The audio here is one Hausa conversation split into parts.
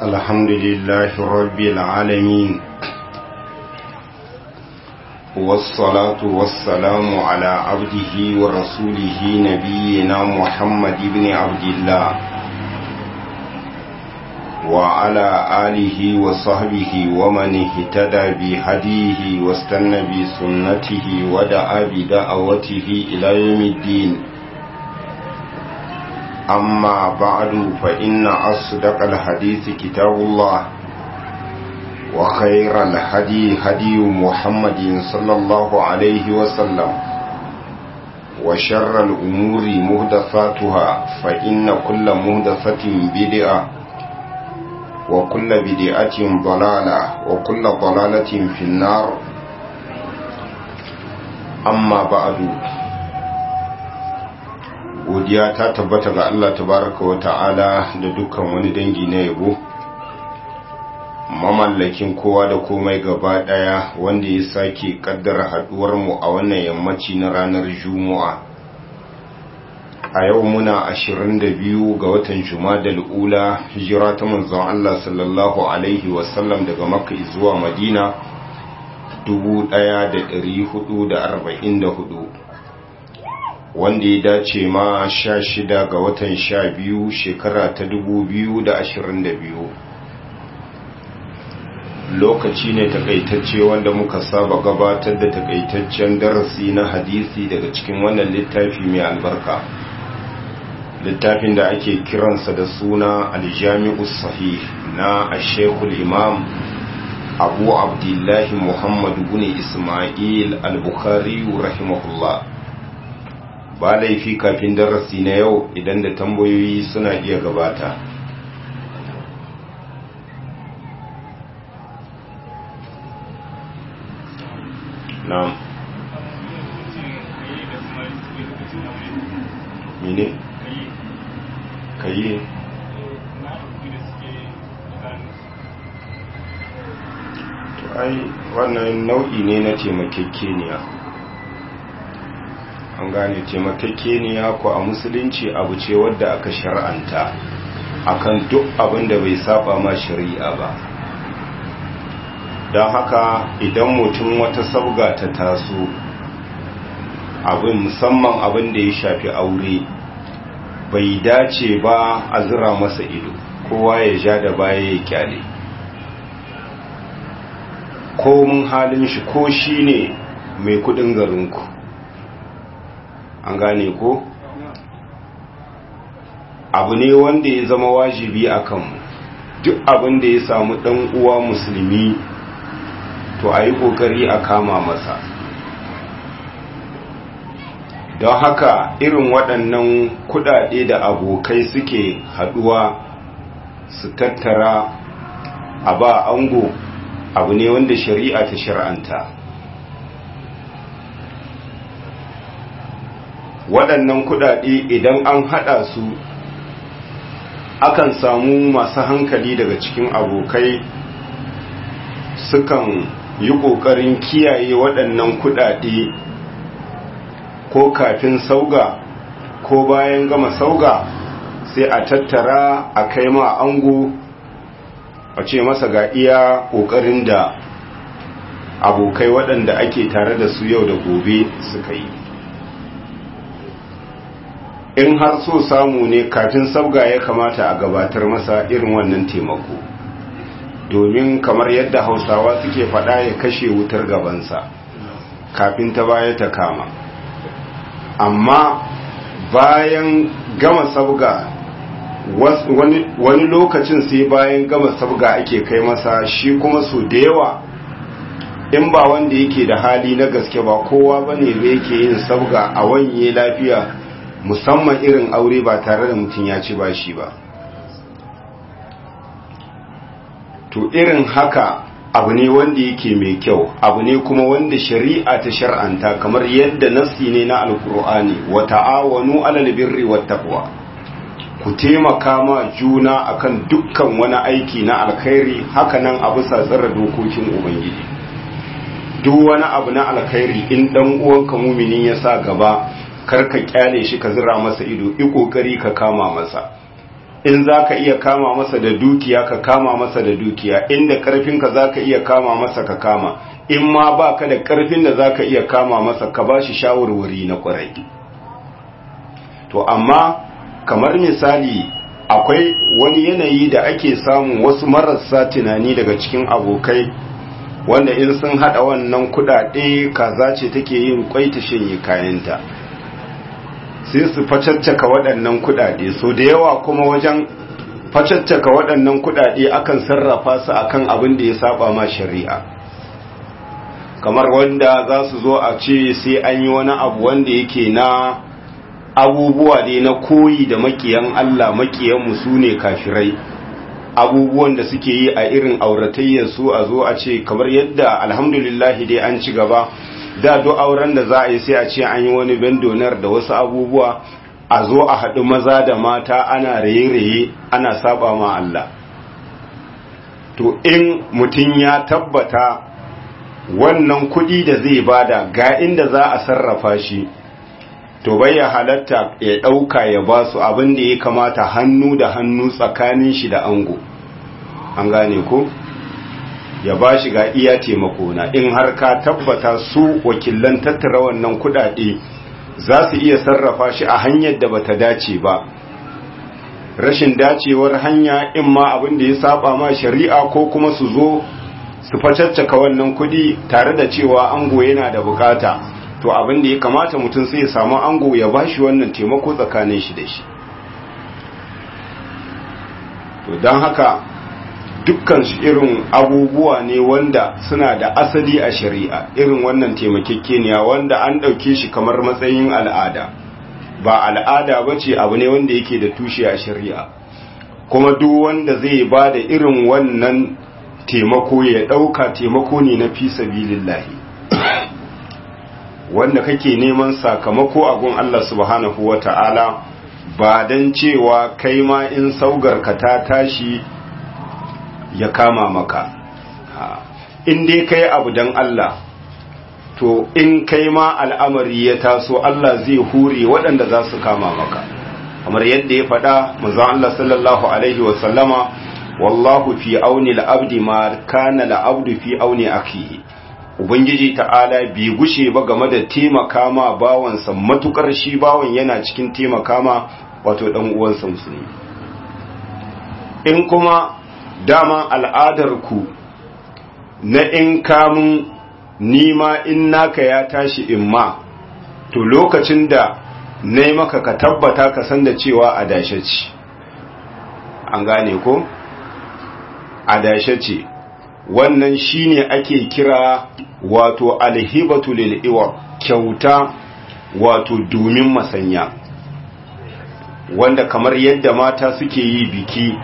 الحمد لله رب العالمين والصلاة والسلام على عبده ورسوله نبينا محمد بن عبد الله وعلى آله وصحبه ومن اهتدى بهديه واستنى بسنته ودعا بدعوته إلى يوم الدين أما بعد فإن أصدق الحديث كتاب الله وخير الهدي هدي محمد صلى الله عليه وسلم وشر الأمور مهدفاتها فإن كل مهدفة بدعة وكل بدعة ضلالة وكل ضلالة في النار أما بعد godiya ta tabbata ga Allah tabaraka wa ta'ala da dukkan wani dangi na yabo mamallakin kowa da komai gaba daya wanda ya sake kaddara haduwar mu a wannan yammaci na ranar Juma'a a yau muna 22 ga watan Jumadal ula hijira ta manzon Allah sallallahu alaihi wasallam daga Makka zuwa Madina 1444 wanda ya dace ma sha shida ga watan sha biyu shekara ta dubu biyu da ashirin da biyu lokaci ne takaitacce wanda muka saba gabatar da takaitaccen darasi na hadisi daga cikin wannan littafi mai albarka littafin da ake kiransa da suna aljami'u sahih na ashekul imam abu abdullahi muhammadu bin ismail al-bukhari rahimahullah ba laifi kafin darasi na yau idan da tambayoyi suna iya gabata na'am mene kayi to ai wannan nau'i ne na taimakekeniya an gane taimakekeniya ko a musulunci abu ce wadda aka shar'anta akan duk abin da bai saba ma shari'a ba don haka idan mutum wata sabga ta taso abin musamman abin da ya shafi aure bai dace ba a zira masa ido kowa ya ja da baya ya kyale ko mun halin shi ko shi ne mai kudin garinku an gane ko abu ne wanda ya zama wajibi a kanmu duk abin da ya samu dan uwa musulmi to a yi kokari a kama masa don haka irin waɗannan kudade da abokai suke haduwa su tattara a ba ango abu ne wanda shari'a ta shar'anta waɗannan kuɗaɗe idan an haɗa su akan samu masu hankali daga cikin abokai sukan yi ƙoƙarin kiyaye waɗannan kuɗaɗe ko kafin sauga ko bayan gama sauga sai a tattara a kai ma ango a ce masa ga iya ƙoƙarin da abokai waɗanda ake tare da su yau da gobe suka yi in har so samu ne kafin sabga ya kamata a gabatar masa irin wannan taimako domin kamar yadda hausawa suke faɗa ya kashe wutar gabansa kafin ta baya ta kama amma bayan gama sabga wani lokacin sai bayan gama sabga ake kai masa shi kuma su da yawa in ba wanda yake da hali na gaske ba kowa bane da yake yin sabga a wanye lafiya musamman irin aure ba tare da mutum ya ci bashi ba to irin haka abu ne wanda yake mai kyau abu ne kuma wanda shari'a ta shar'anta kamar yadda nassi ne na alkur'ani wa ta'awanu alal birri wat taqwa ku taimaka ma juna akan dukkan wani aiki na alkhairi haka nan a bisa tsara dokokin ubangiji duk wani abu na alkhairi in dan uwanka muminin ya sa gaba kar ka kyale shi ka zira masa ido i kokari ka kama masa in za ka iya kama masa da dukiya ka kama masa da dukiya inda ƙarfinka za ka iya kama masa ka kama in ma ba ka da ƙarfin da za ka iya kama masa ka ba shi shawarwari na ƙwarai to amma kamar misali akwai wani yanayi da ake samun wasu marasa tunani daga cikin abokai wanda in sun hada wannan kudade kaza ce take yin kwai ta shanye kayanta sai su facaccaka waɗannan kudade so da yawa kuma wajen facaccaka waɗannan kudade akan sarrafa su akan abin da ya saba ma shari'a kamar wanda za su zo a ce sai an yi wani abu wanda yake na abubuwa ne na koyi da makiyan Allah makiyanmu su ne kafirai abubuwan da suke yi a irin auratayyar su a zo a ce kamar yadda alhamdulillahi dai an ci gaba da duk auren da za a yi sai a ce an yi wani bendonar da wasu abubuwa a zo a haɗu maza da mata ana raye-raye ana saba ma Allah to in mutum ya tabbata wannan kuɗi da zai bada ga inda za a sarrafa shi to bai ya halatta ya ɗauka ya ba su abin da ya kamata hannu da hannu tsakanin shi da ango an gane ko ya ba shi ga iya taimako na in har ka tabbata su wakilan tattara wannan kudade za su iya sarrafa shi a hanyar da bata dace ba rashin dacewar hanya in ma abin da ya saba ma shari'a ko kuma su zo su facaccaka wannan kudi tare da cewa ango yana da bukata to abin da ya kamata mutum sai ya samu ango ya bashi wannan taimako tsakanin shi da shi to don haka dukkan shi irin abubuwa ne wanda suna da asali a shari'a irin wannan taimakekeniya wanda an ɗauke shi kamar matsayin al'ada ba al'ada ba ce abu ne wanda yake da tushe a shari'a kuma duk wanda zai ba da irin wannan taimako ya ɗauka taimako ne na fi sabilillahi wanda kake neman sakamako a gun Allah subhanahu wa ta'ala ba don cewa kai ma in saugarka ta tashi ya kama maka in dai kai abu don Allah to in kai ma al'amari ya taso Allah zai hure waɗanda za su kama maka kamar yadda ya faɗa manzon Allah sallallahu alaihi wasallama wallahu fi auni al'abdi ma kana al'abdu fi auni akihi ubangiji ta'ala bi gushe ba game da taimaka ma bawansa matukar shi bawan yana cikin taimaka ma wato dan uwansa musulmi in kuma dama al'adar ku na in kamun nima in naka ya tashi in ma to lokacin da na maka ka tabbata ka san da cewa a dashe ce an gane ko a dashe ce wannan shine ake kira wato alhibatu lil iwa kyauta wato domin masanya wanda kamar yadda mata suke yi biki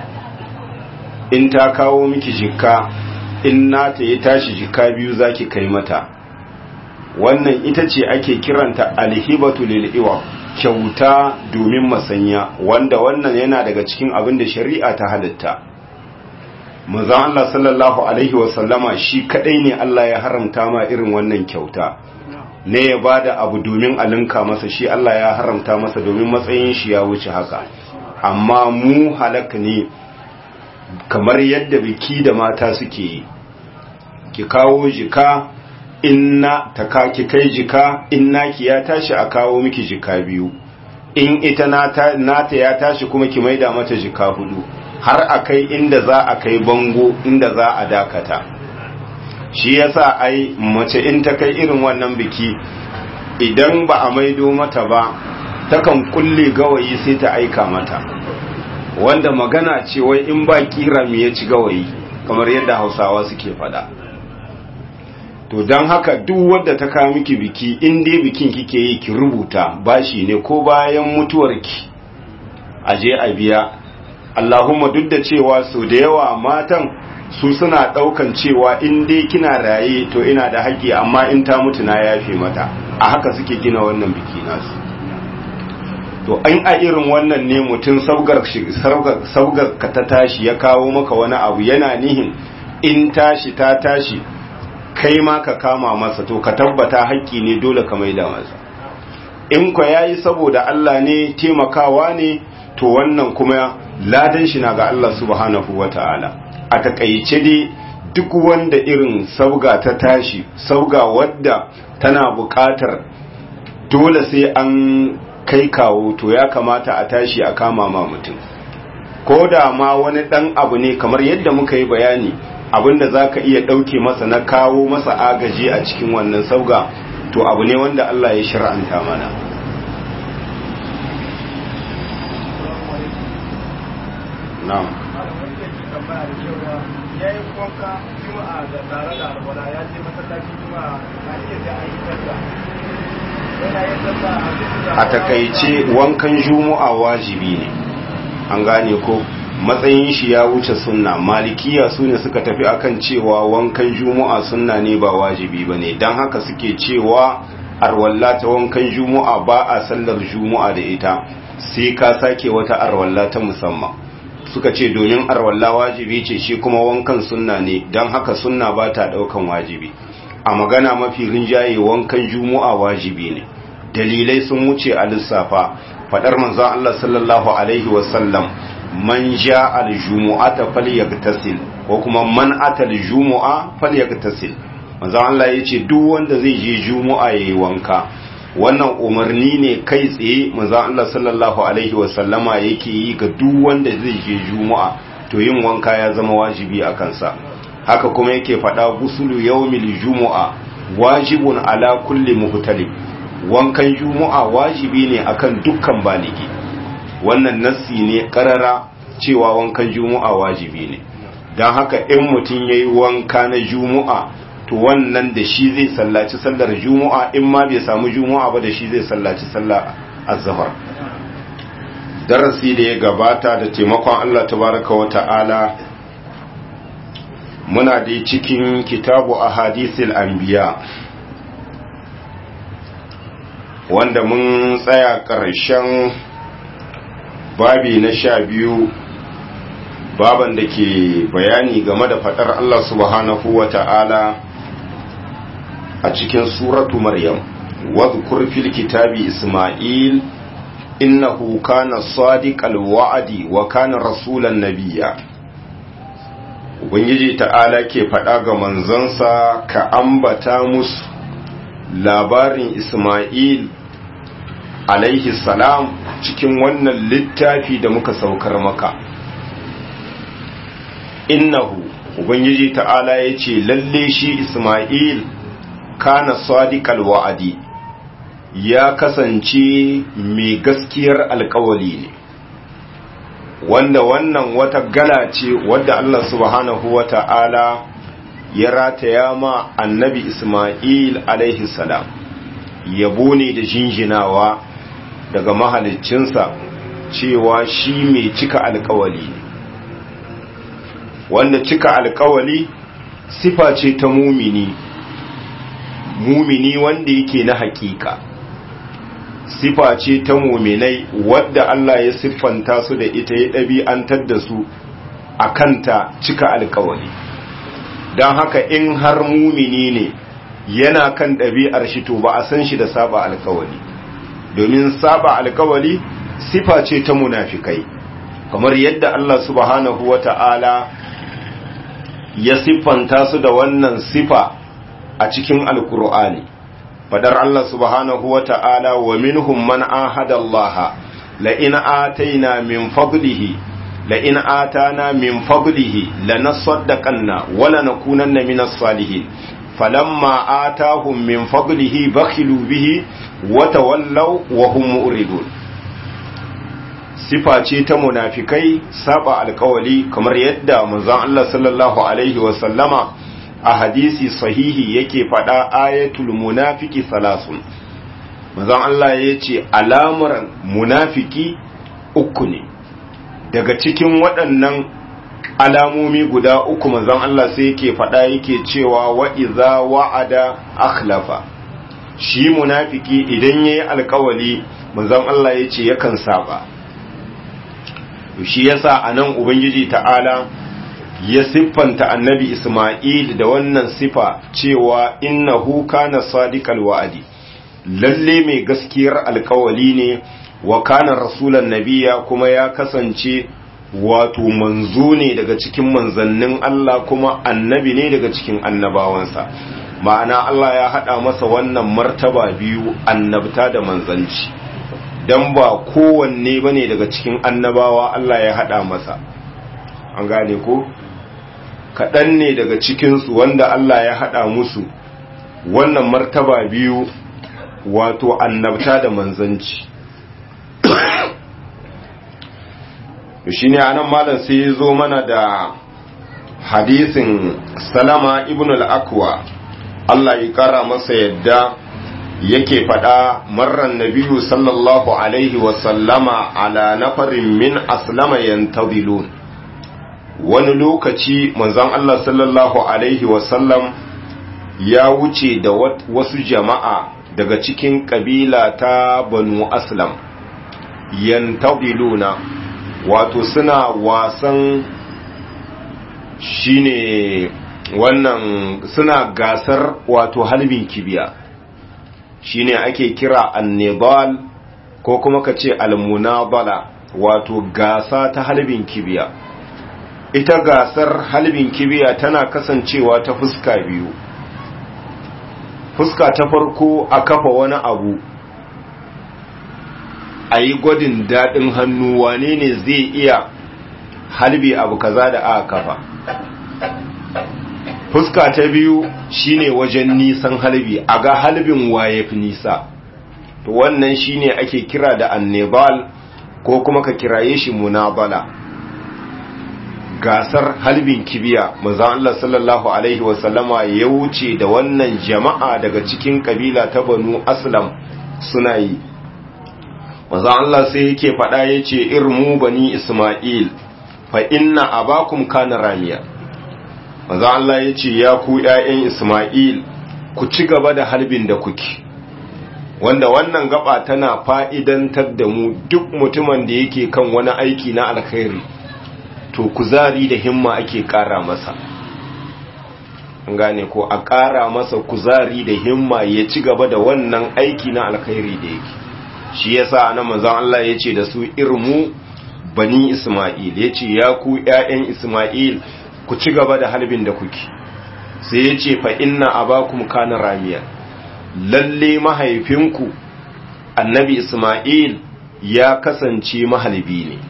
in ta kawo miki jikka in nata ya tashi jikka biyu zaki kai mata wannan ita ce ake kiranta alhibatu lil iwa kyauta domin masanya wanda wannan yana daga cikin abin da shari'a ta halitta manzon Allah sallallahu alaihi wasallama shi kadai ne Allah ya haramta ma irin wannan kyauta ne ya bada abu domin alinka masa shi Allah ya haramta masa domin matsayin shi ya wuce haka amma mu halaka ne kamar yadda biki da mata suke yi ki kawo jika inna ta ka ki kai jika inna ki ya tashi a kawo miki jika biyu in ita nata, nata ya tashi kuma ki maida mata jika hudu har a kai inda za a kai bango inda za a dakata shi yasa ai mace in ta kai irin wannan biki idan ba a maido mata ba takan kulle gawayi sai ta aika mata wanda magana ce wai in ba kira me ya ci gawayi kamar yadda hausawa suke fada to don haka duk wadda ta kawo miki biki in dai bikin kike yi ki rubuta bashi ne ko bayan mutuwarki aje a biya Allahumma duk da cewa su da yawa matan su suna daukan cewa in dai kina raye to ina da haƙƙi amma in ta mutu na yafe mata a haka suke gina wannan biki nasu to an a irin wannan ne mutum saugar saugar ka ta tashi ya kawo maka wani abu yana nihin in tashi ta tashi kai ma ka kama masa to ka tabbata haƙƙi ne dole ka maida masa in kwa yayi saboda Allah ne taimakawa ne to wannan kuma ladan shi na ga Allah subhanahu wata'ala a takaice dai duk wanda irin sauga ta tashi sauga wadda tana buƙatar dole sai an kai kawo to ya kamata a tashi a kama ma mutum ko da ma wani ɗan abu ne kamar yadda muka yi bayani abinda za ka iya ɗauke masa na kawo masa agaji a cikin wannan sauga to abu ne wanda Allah ya shir'anta mana na'am ya yi wanka juma'a da tare da alwala ya je masallacin juma'a na iya da an yi sallah yana yin sallah a takaice wankan juma'a wajibi ne an gane ko matsayin shi ya wuce sunna malikiya su ne suka tafi akan cewa wankan juma'a sunna ne ba wajibi ba ne don haka suke cewa arwalla ta wankan juma'a ba a sallar juma'a da ita sai ka sake wata arwalla ta musamman suka ce domin arwalla wajibi ce shi kuma wankan sunna ne don haka sunna ba ta daukan wajibi a magana mafi rinjaye wankan juma'a wajibi ne dalilai sun wuce a lissafa fadar manzon Allah sallallahu alaihi wasallam man ja aljumu'ata falyagtasil ko kuma man ata aljumu'a falyagtasil manzon Allah yace duk wanda zai je jumu'a yayi wanka wannan umarni ne kai tsaye manzon Allah sallallahu alaihi wasallama yake yi ga duk wanda zai je jumu'a to yin wanka ya zama wajibi a kansa haka kuma yake faɗa gusulu yawmil jumu'a wajibun ala kulli muhtalib wankan jumu'a wajibi ne akan dukkan baligi wannan nassi ne karara cewa wankan jumu'a wajibi ne don haka in mutum ya yi wanka na jumu'a to wannan da shi zai sallaci sallar jumu'a in ma bai samu jumu'a ba da shi zai sallaci sallar azhar darasi da ya gabata da taimakon Allah tabaraka wa ta'ala muna da cikin kitabu ahadithil anbiya wanda mun tsaya ƙarshen babi na sha biyu baban da ke bayani game da faɗar Allah subhanahu wa ta'ala a cikin suratu Maryam wadhkur fil kitabi Isma'il innahu kana sadiqal wa'di wa kana rasulan nabiyya Ubangiji ta'ala ke faɗa ga manzansa ka ambata musu labarin Isma'il alaihi salam cikin wannan littafi da muka saukar maka innahu ubangiji ta'ala ya ce lalle shi isma'il kana sadiqal wa'adi ya kasance mai gaskiyar alkawali ne wanda wannan wata gala ce wadda Allah subhanahu wa ta'ala ya rataya ma annabi isma'il alaihi salam yabo ne da jinjinawa daga mahaliccinsa cewa shi mai cika alkawali ne wanda cika alkawali sifa ce ta mumini mumini wanda yake na hakika sifa ce ta muminai wadda Allah ya siffanta su da ita ya ɗabi'antar da su a kanta cika alkawali don haka in har mumini ne yana kan ɗabi'ar shi to ba a san shi da saba alkawali domin saba alkawali sifa ce ta munafikai kamar yadda Allah subhanahu wa ta'ala ya siffanta su da wannan sifa a cikin alkur'ani fadar Allah subhanahu wa ta'ala wa minhum man ahada Allah la in ataina min fadlihi la in atana min fadlihi lanasaddaqanna wa lanakunanna minas salihin falamma atahum min fadlihi bakhilu bihi wa tawallaw wa hum mu'ridun sifa ce ta munafikai saba alkawali kamar yadda manzon Allah sallallahu alaihi wa sallama a hadisi sahihi yake faɗa ayatul munafiki salasun manzon Allah ya ce alamar munafiki uku ne daga cikin waɗannan alamomi guda uku manzon Allah sai yake faɗa yake cewa wa iza wa'ada akhlafa shi munafiki idan yayi alkawali manzon Allah ya ce yakan saba shi yasa anan ubangiji ta'ala ya siffanta annabi Ismail da wannan sifa cewa innahu kana sadiqal wa'adi lalle mai gaskiyar alkawali ne wa kana rasulan nabiya kuma ya kasance wato manzo ne daga cikin manzannin Allah kuma annabi ne daga cikin annabawansa ma'ana Allah ya haɗa masa wannan martaba biyu annabta da manzanci dan ba kowanne bane daga cikin annabawa Allah ya haɗa masa an gane ko kaɗan ne daga cikinsu wanda Allah ya haɗa musu wannan martaba biyu wato annabta da manzanci shi ne anan malam sai ya zo mana da hadisin salama ibn al-akwa Allah ya kara masa yadda yake faɗa marar nabiyu sallallahu alaihi wasallama ala nafarin min aslama yantazilun wani lokaci manzon Allah sallallahu alaihi wasallam ya wuce da wasu jama'a daga cikin kabila ta banu aslam yantaziluna wato suna wasan shine wannan suna gasar wato halbin kibiya shine ake kira annibal ko kuma ka ce almunabala wato gasa ta halbin kibiya ita gasar halbin kibiya tana kasancewa ta fuska biyu fuska ta farko a kafa wani abu a yi gwadin daɗin hannu wane ne zai iya halbi abu kaza da aka kafa fuska ta biyu shine wajen nisan halbi a ga halbin waye fi nisa to wannan shine ake kira da annebal ko kuma ka kiraye shi munabala gasar halbin kibiya manzon Allah sallallahu alaihi wasallama ya wuce da wannan jama'a daga cikin kabila ta banu aslam suna yi manzon Allah sai yake faɗa yace irmu bani isma'il fa inna abakum kana ramiya manzon Allah yace ya ku ƴaƴan isma'il ku ci gaba da halbin da kuke wanda wannan gaba tana fa'idantar da mu duk mutumin da yake kan wani aiki na alkhairi to kuzari da himma ake ƙara masa gane ko a ƙara masa kuzari da himma ya ci gaba da wannan aiki na alkhairi da yake shi yasa ana manzon Allah ya ce da su irmu bani Ismail ya ce ya ku ‘ya'yan Ismail ku ci gaba da halbin da kuke sai ya ce fa inna abakum kana ramiya lalle mahaifinku annabi Ismail ya kasance mahalbi ne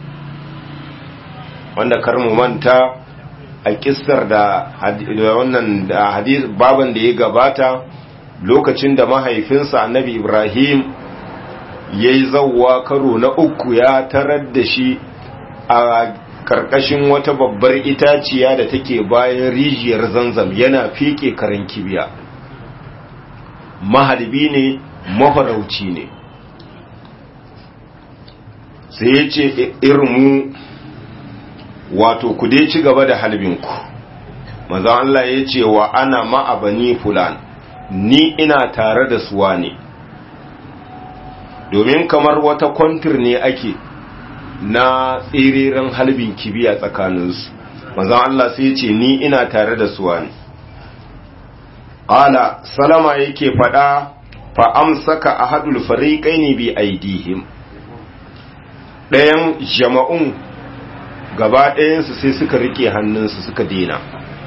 wanda kar mu manta a kissar da wannan da hadis baban da ya gabata lokacin da mahaifinsa annabi Ibrahim ya yi zauwa karo na uku ya tarar da shi a karkashin wata babbar itaciya da take bayan rijiyar zanzam yana fike karan kibiya mahalbi ne mafarauci ne sai ya ce irmu wato ku dai ci gaba da halbinku maza Allah ya ce wa ana ma'abani fulan ni ina tare da suwa ne domin kamar wata kwantir ne ake na tsiririn halbin kibiya tsakaninsu maza Allah sai ya ce ni ina tare da suwa ne ƙala salama yake faɗa fa amsaka ahadul fariqaini bi aidihim ɗayan jama'un gaba ɗayansu sai suka rike hannunsu suka dina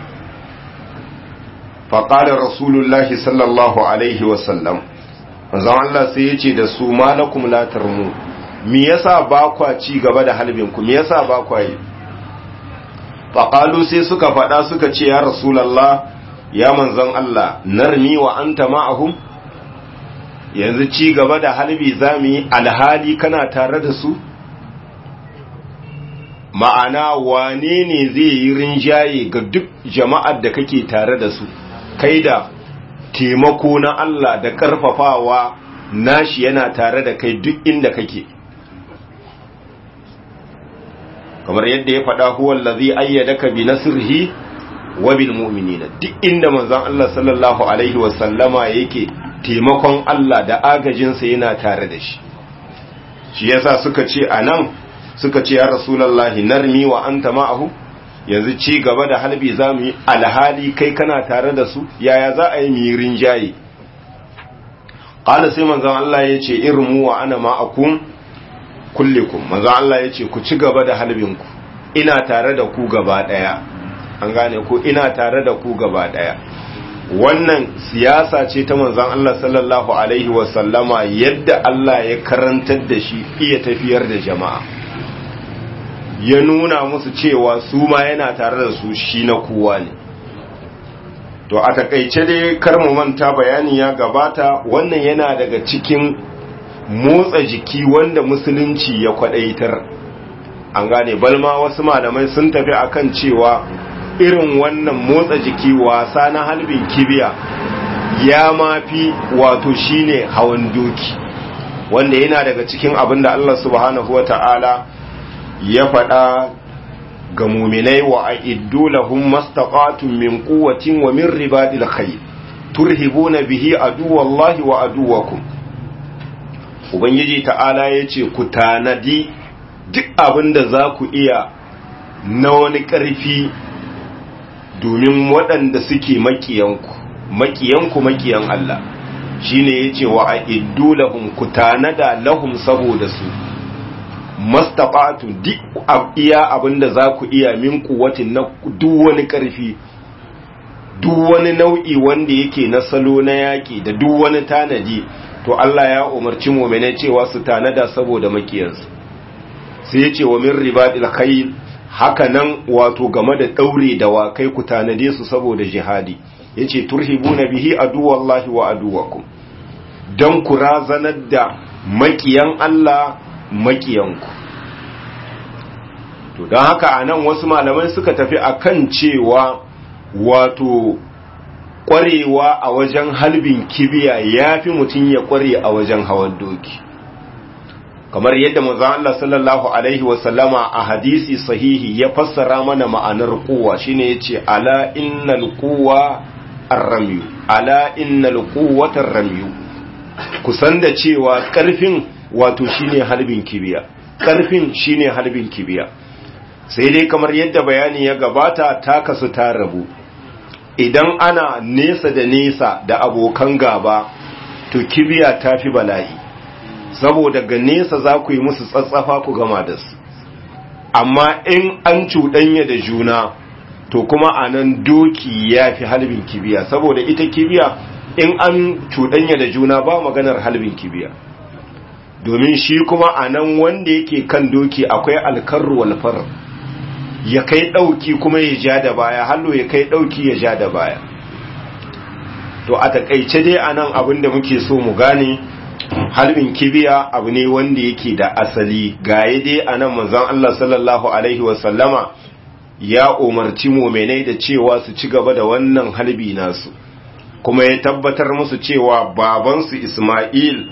faƙalar rasulullahi sallallahu alaihi wasallam manzon Allah sai ya ce da su malakum latar mu me yasa ba kwa ci gaba da halbinku me yasa ba kwa yi faƙalu sai suka faɗa suka ce ya rasulallah ya manzon Allah narmi wa anta ma'ahum yanzu ci gaba da halbi zamu yi alhali kana tare da su ma'ana wane ne zai yi rinjaye ga duk jama'ar da kake tare da su kai da taimako na Allah da ƙarfafawa nashi yana tare da kai duk inda kake kamar yadda ya faɗa huwa allazi ayyadaka bi nasrihi wa bil mu'minina duk inda manzon Allah sallallahu alaihi wa sallama yake taimakon Allah da agajinsa yana tare da shi shi yasa suka ce anan suka ce ya rasulallahi narmi wa anta ma'ahu yanzu ci gaba da halbi za mu yi alhali kai kana tare da su yaya za a yi mirin jaye ƙala sai manzan Allah ya ce irmu wa ana ma'akum kullikum manzan Allah ya ce ku ci gaba da halbinku ina tare da ku gaba daya an gane ko ina tare da ku gaba daya wannan siyasa ce ta manzon Allah sallallahu alaihi wasallama yadda Allah ya karantar da shi iya tafiyar da jama'a ya nuna musu cewa su ma yana tare da su shi na kowa ne to a takaice dai kar mu manta bayani ya gabata wannan yana daga cikin motsa jiki wanda musulunci ya kwadaitar an gane balma wasu malamai sun tafi akan cewa irin wannan motsa jiki wasa na halbin kibiya ya mafi wato shine hawan doki wanda yana daga cikin abin da Allah subhanahu wata'ala ya faɗa ga muminai wa a'iddu lahum mastaqatun min quwwatin wa min ribadil khayr turhibuna bihi aduwallahi wa aduwakum ubangiji ta'ala yace ku tanadi duk abin da za ku iya na wani ƙarfi domin waɗanda suke makiyanku makiyanku makiyan Allah shine yace wa a'iddu lahum ku tanada lahum saboda su mastaqatu duk iya abinda za ku iya min kuwatin na duk wani ƙarfi duk wani nau'i wanda yake na salo na yaƙi da duk wani tanadi to Allah ya umarci mu'mina cewa su tanada saboda makiyansu sai yace wa min ribadil khayl haka nan wato game da daure da wakai ku tanade su saboda jihadi yace turhibuna bihi aduwallahi wa aduwakum dan ku razanar da makiyan Allah makiyanku to don haka a nan wasu malamai suka tafi akan cewa wato ƙwarewa a wajen halbin kibiya ya fi mutum ya ƙware a wajen hawan doki kamar yadda manzon Allah sallallahu alaihi wasallama a hadisi sahihi ya fassara mana ma'anar kuwa shine yace ala innal quwwa ar-ramyu ala innal quwwata ar-ramyu kusan da cewa ƙarfin wato shine halbin kibiya ƙarfin shine halbin kibiya sai dai kamar yadda bayani ya gabata ta kasu ta rabu idan ana nesa da nesa da abokan gaba to kibiya ta fi bala'i saboda ga nesa za ku yi musu tsatsafa ku gama da su amma in an cuɗanya da juna to kuma a nan doki ya fi halbin kibiya saboda ita kibiya in an cuɗanya da juna ba maganar halbin kibiya domin shi kuma a nan wanda yake kan doki akwai alkarru walfar ya kai ɗauki kuma ya ja da baya hallo ya kai ɗauki ya ja da baya to a takaice dai a nan abin da muke so mu gane halbin kibiya abu ne wanda yake da asali gaye dai a nan manzon Allah sallallahu alaihi wasallama ya umarci mumenai da cewa su ci gaba da wannan halbi nasu kuma ya tabbatar musu cewa babansu Ismail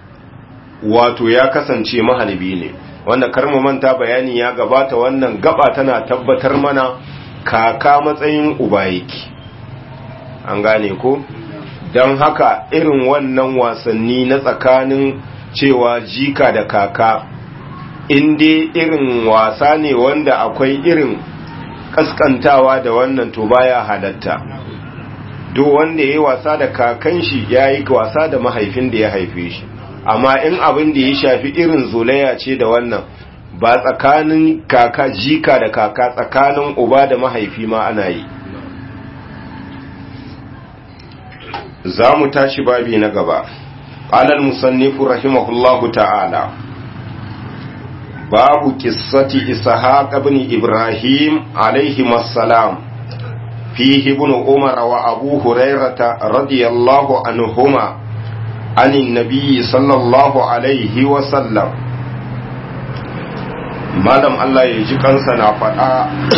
wato ya kasance mahalbi ne wanda karmu manta bayani ya gabata wannan gaba tana tabbatar mana kaka matsayin uba yake an gane ko don haka irin wannan wasanni na tsakanin cewa jika da kaka inda irin wasa ne wanda akwai irin kaskantawa da wannan to baya halatta duk wanda ya yi wasa da kakan shi ya yi wasa da mahaifin da ya haife shi amma in abin da ya shafi irin zolaya ce da wannan ba tsakanin kaka jika da kaka tsakanin uba da mahaifi ma ana yi za mu tashi babi na gaba alal musannifu rahimahullahu ta'ala babu kissati ishaq ibn ibrahim alaihi assalam fihi ibn umar wa abu hurairata radiyallahu anhuma عن النبي صلى الله عليه وسلم malam Allah ya ji kansa na faɗa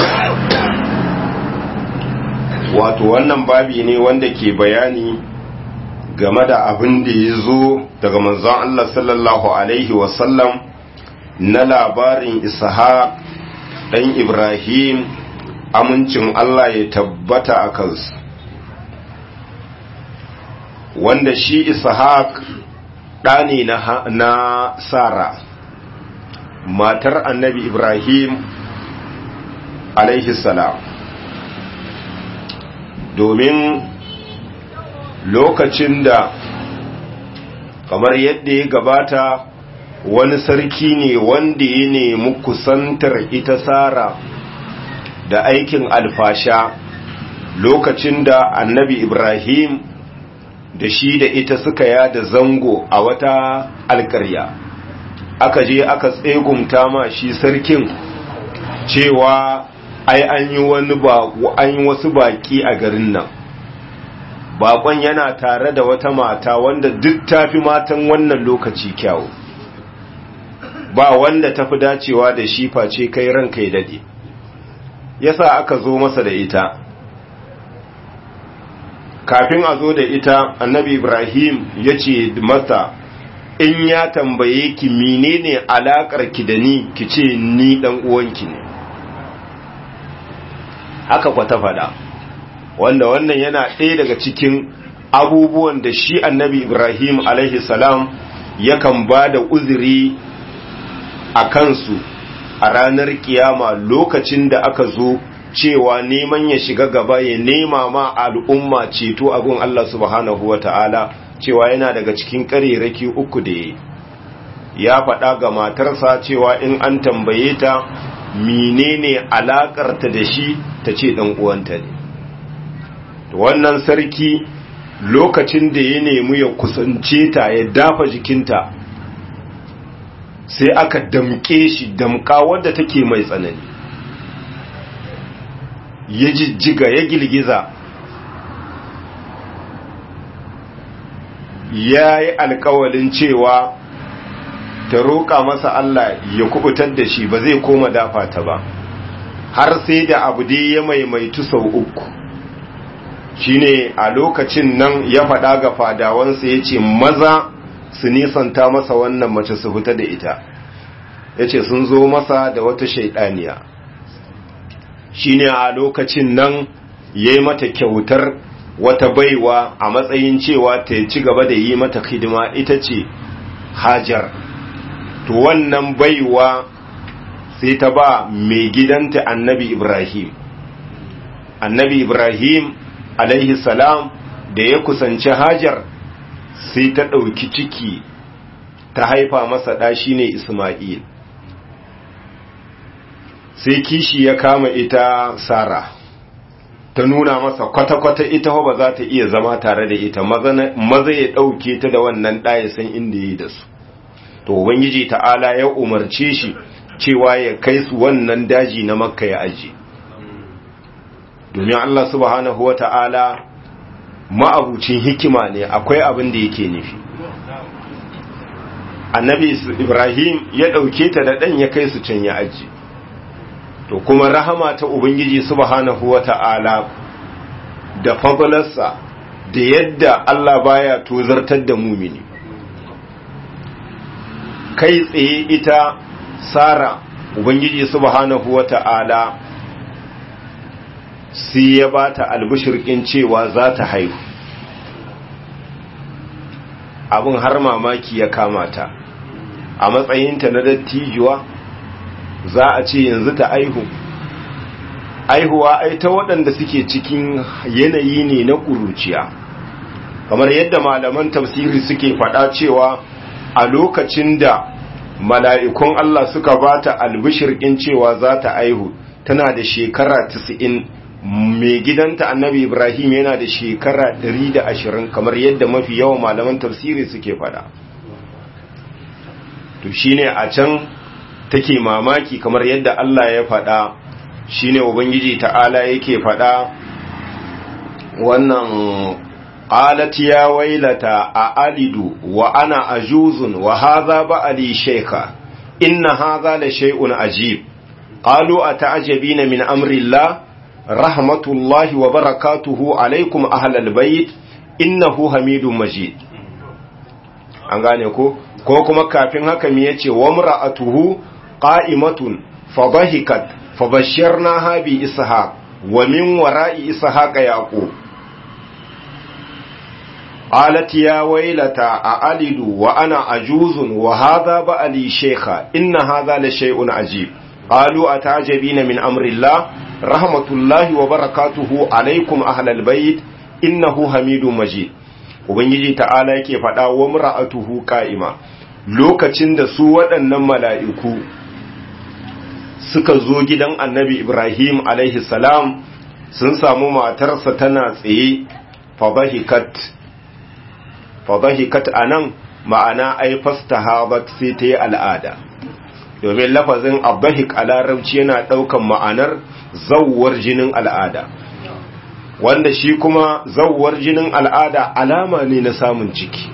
wato wannan babi ne wanda ke bayani game da abin da ya zo daga manzon Allah sallallahu alaihi wasallam na labarin ishaq ɗan ibrahim amincin Allah ya tabbata a kansu wanda shi ishaq ɗa ne na sara matar annabi ibrahim alaihi salam domin lokacin da kamar yadda ya gabata wani sarki ne wanda ya nemi kusantar ita sara da aikin alfasha lokacin da annabi ibrahim da shi da ita suka yada zango a wata alkarya aka je aka tsegumta ma shi sarkin cewa ai an yi wani an yi wasu baki a garin nan bakon yana tare da wata mata wanda duk tafi matan wannan lokaci kyawu ba wanda tafi dacewa da shi face kai ranka ya dade yasa aka zo masa da ita kafin a zo da ita annabi ibrahim ya ce mata in ya tambaye ki menene alakar ki da ni ki ce ni dan uwanki ne haka kwata fada wanda wannan yana ɗaya daga cikin abubuwan da shi annabi ibrahim alaihi salam yakan ba da uzuri a kansu a ranar kiyama lokacin da aka zo cewa neman ya shiga gaba ya nema ma al'umma ceto abin Allah subhanahu wa ta'ala cewa yana daga cikin ƙarerake uku da ya ya faɗa ga matarsa cewa in an tambaye ta menene alaƙarta da shi ta ce ɗan uwanta ne wannan sarki lokacin da ya nemi ya kusance ta ya dafa jikinta sai aka damƙe shi damƙa wadda take mai tsanani ya jijjiga ya girgiza ya yi alkawalin cewa ta roƙa masa Allah ya kubutar da shi ba zai koma dafa ta ba har sai da abu dai ya maimaitu sau uku shine a lokacin nan ya faɗa ga fadawansa ya ce maza su nisanta masa wannan mace su fita da ita ya ce sun zo masa da wata shaidaniya shine a lokacin nan ya yi mata kyautar wata baiwa a matsayin cewa ta ci gaba da yi mata hidima ita ce hajar to wannan baiwa sai ta ba mai gidanta annabi ibrahim annabi ibrahim alaihi salam da ya kusanci hajar sai ta ɗauki ciki ta haifa masa ɗa shine isma'il sai kishi ya kama ita sara ta nuna masa kwata-kwata ita ba za ta iya zama tare da ita maza ya ɗauke ta da wannan ɗaya san inda ya yi da su to ubangiji ta'ala ya umarce shi cewa ya kai su wannan daji na makka ya aji domin Allah subhanahu wa ta'ala ma'abucin hikima ne akwai abin da yake nufi annabi ibrahim ya ɗauke ta da ɗan ya kai su can ya aji to kuma rahama ta ubangiji subhanahu wata'ala da fadlarsa da yadda Allah baya tozartar da mumini kai tsaye ita sara ubangiji subhanahu wata'ala sai ya bata albishirkin cewa za ta haihu abin har mamaki ya kamata a matsayinta na dattijuwa za a ce yanzu ta aihu aihuwa ai ta waɗanda suke cikin yanayi ne na ƙuruciya kamar yadda malaman tafsiri suke faɗa cewa a lokacin da mala'ikun Allah suka ba ta albishirkin cewa za ta aihu tana da shekara 90 mai gidanta annabi ibrahim yana da shekara 120 kamar yadda mafi yawan malaman tafsiri suke faɗa to shine a can take mamaki kamar yadda Allah ya faɗa shine ubangiji ta'ala yake faɗa wannan qalat ya wailata a alidu wa ana ajuzun wa hadha ba'ali shaykha inna hadha la shay'un ajib qalu ata'jabina min amri Allah rahmatullahi wa barakatuhu alaykum ahlal bayt innahu hamidum majid an gane ko ko kuma kafin haka me yace wa mar'atuhu qa'imatun fadahikat fabashsharnaha bi ishaq wa min wara'i ishaq yaqub qalat ya waylata a'alidu wa ana ajuzun wa hadha ba'li shaykha inna hadha la shay'un ajib qalu atajabina min amri allah rahmatullahi wa barakatuhu alaykum ahlal bayt innahu hamidum majid ubangiji ta'ala yake faɗa wa mura'atuhu qa'ima lokacin da su waɗannan mala'iku suka zo gidan annabi ibrahim alaihi salam sun samu matarsa tana tsaye fadahikat fadahikat anan ma'ana ai fastahabat sai ta yi al'ada domin lafazin abdahik a larabci yana ɗaukan ma'anar zawwar jinin al'ada wanda shi kuma zawwar jinin al'ada alama ne na samun ciki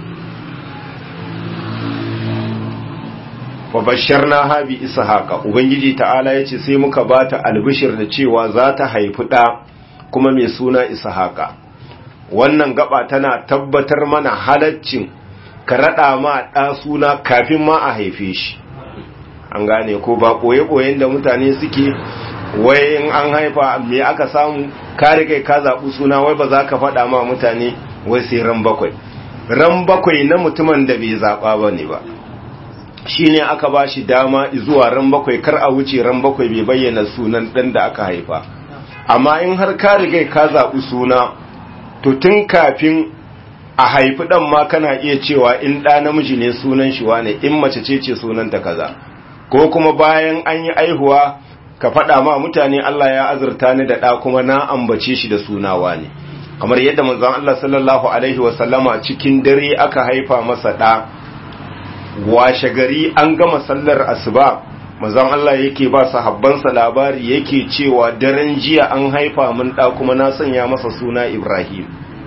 wa bashar na habi ishaqa ubangiji ta'ala ya ce sai muka bata albishir da cewa za ta haifi ɗa kuma mai suna ishaqa wannan gaba tana tabbatar mana halaccin ka raɗa ma ɗa suna kafin ma a haife shi an gane ko ba ɓoye-ɓoyen da mutane suke wai in an haifa me aka samu ka riga ka zaɓi suna wai ba za ka faɗa ma mutane wai sai ran bakwai ran bakwai na mutumin da bai zaɓa ba ne ba shi ne aka ba shi dama zuwa ran bakwai kar a wuce ran bakwai bai bayyana sunan ɗan da aka haifa amma in har ka riga ka zaɓi suna to tun kafin a haifi ɗan ma kana iya cewa in ɗa namiji ne sunan shi wane in mace ce ce sunanta kaza ko kuma bayan an yi aihuwa ka faɗa ma mutane Allah ya azurta ni da ɗa kuma na ambace shi da sunawa ne kamar yadda manzon Allah sallallahu alaihi wasallama cikin dare aka haifa masa ɗa washe gari an gama sallar asuba manzon Allah yake ba sahabbansa labari yake cewa daren jiya an haifa min ɗa kuma na sanya masa suna Ibrahim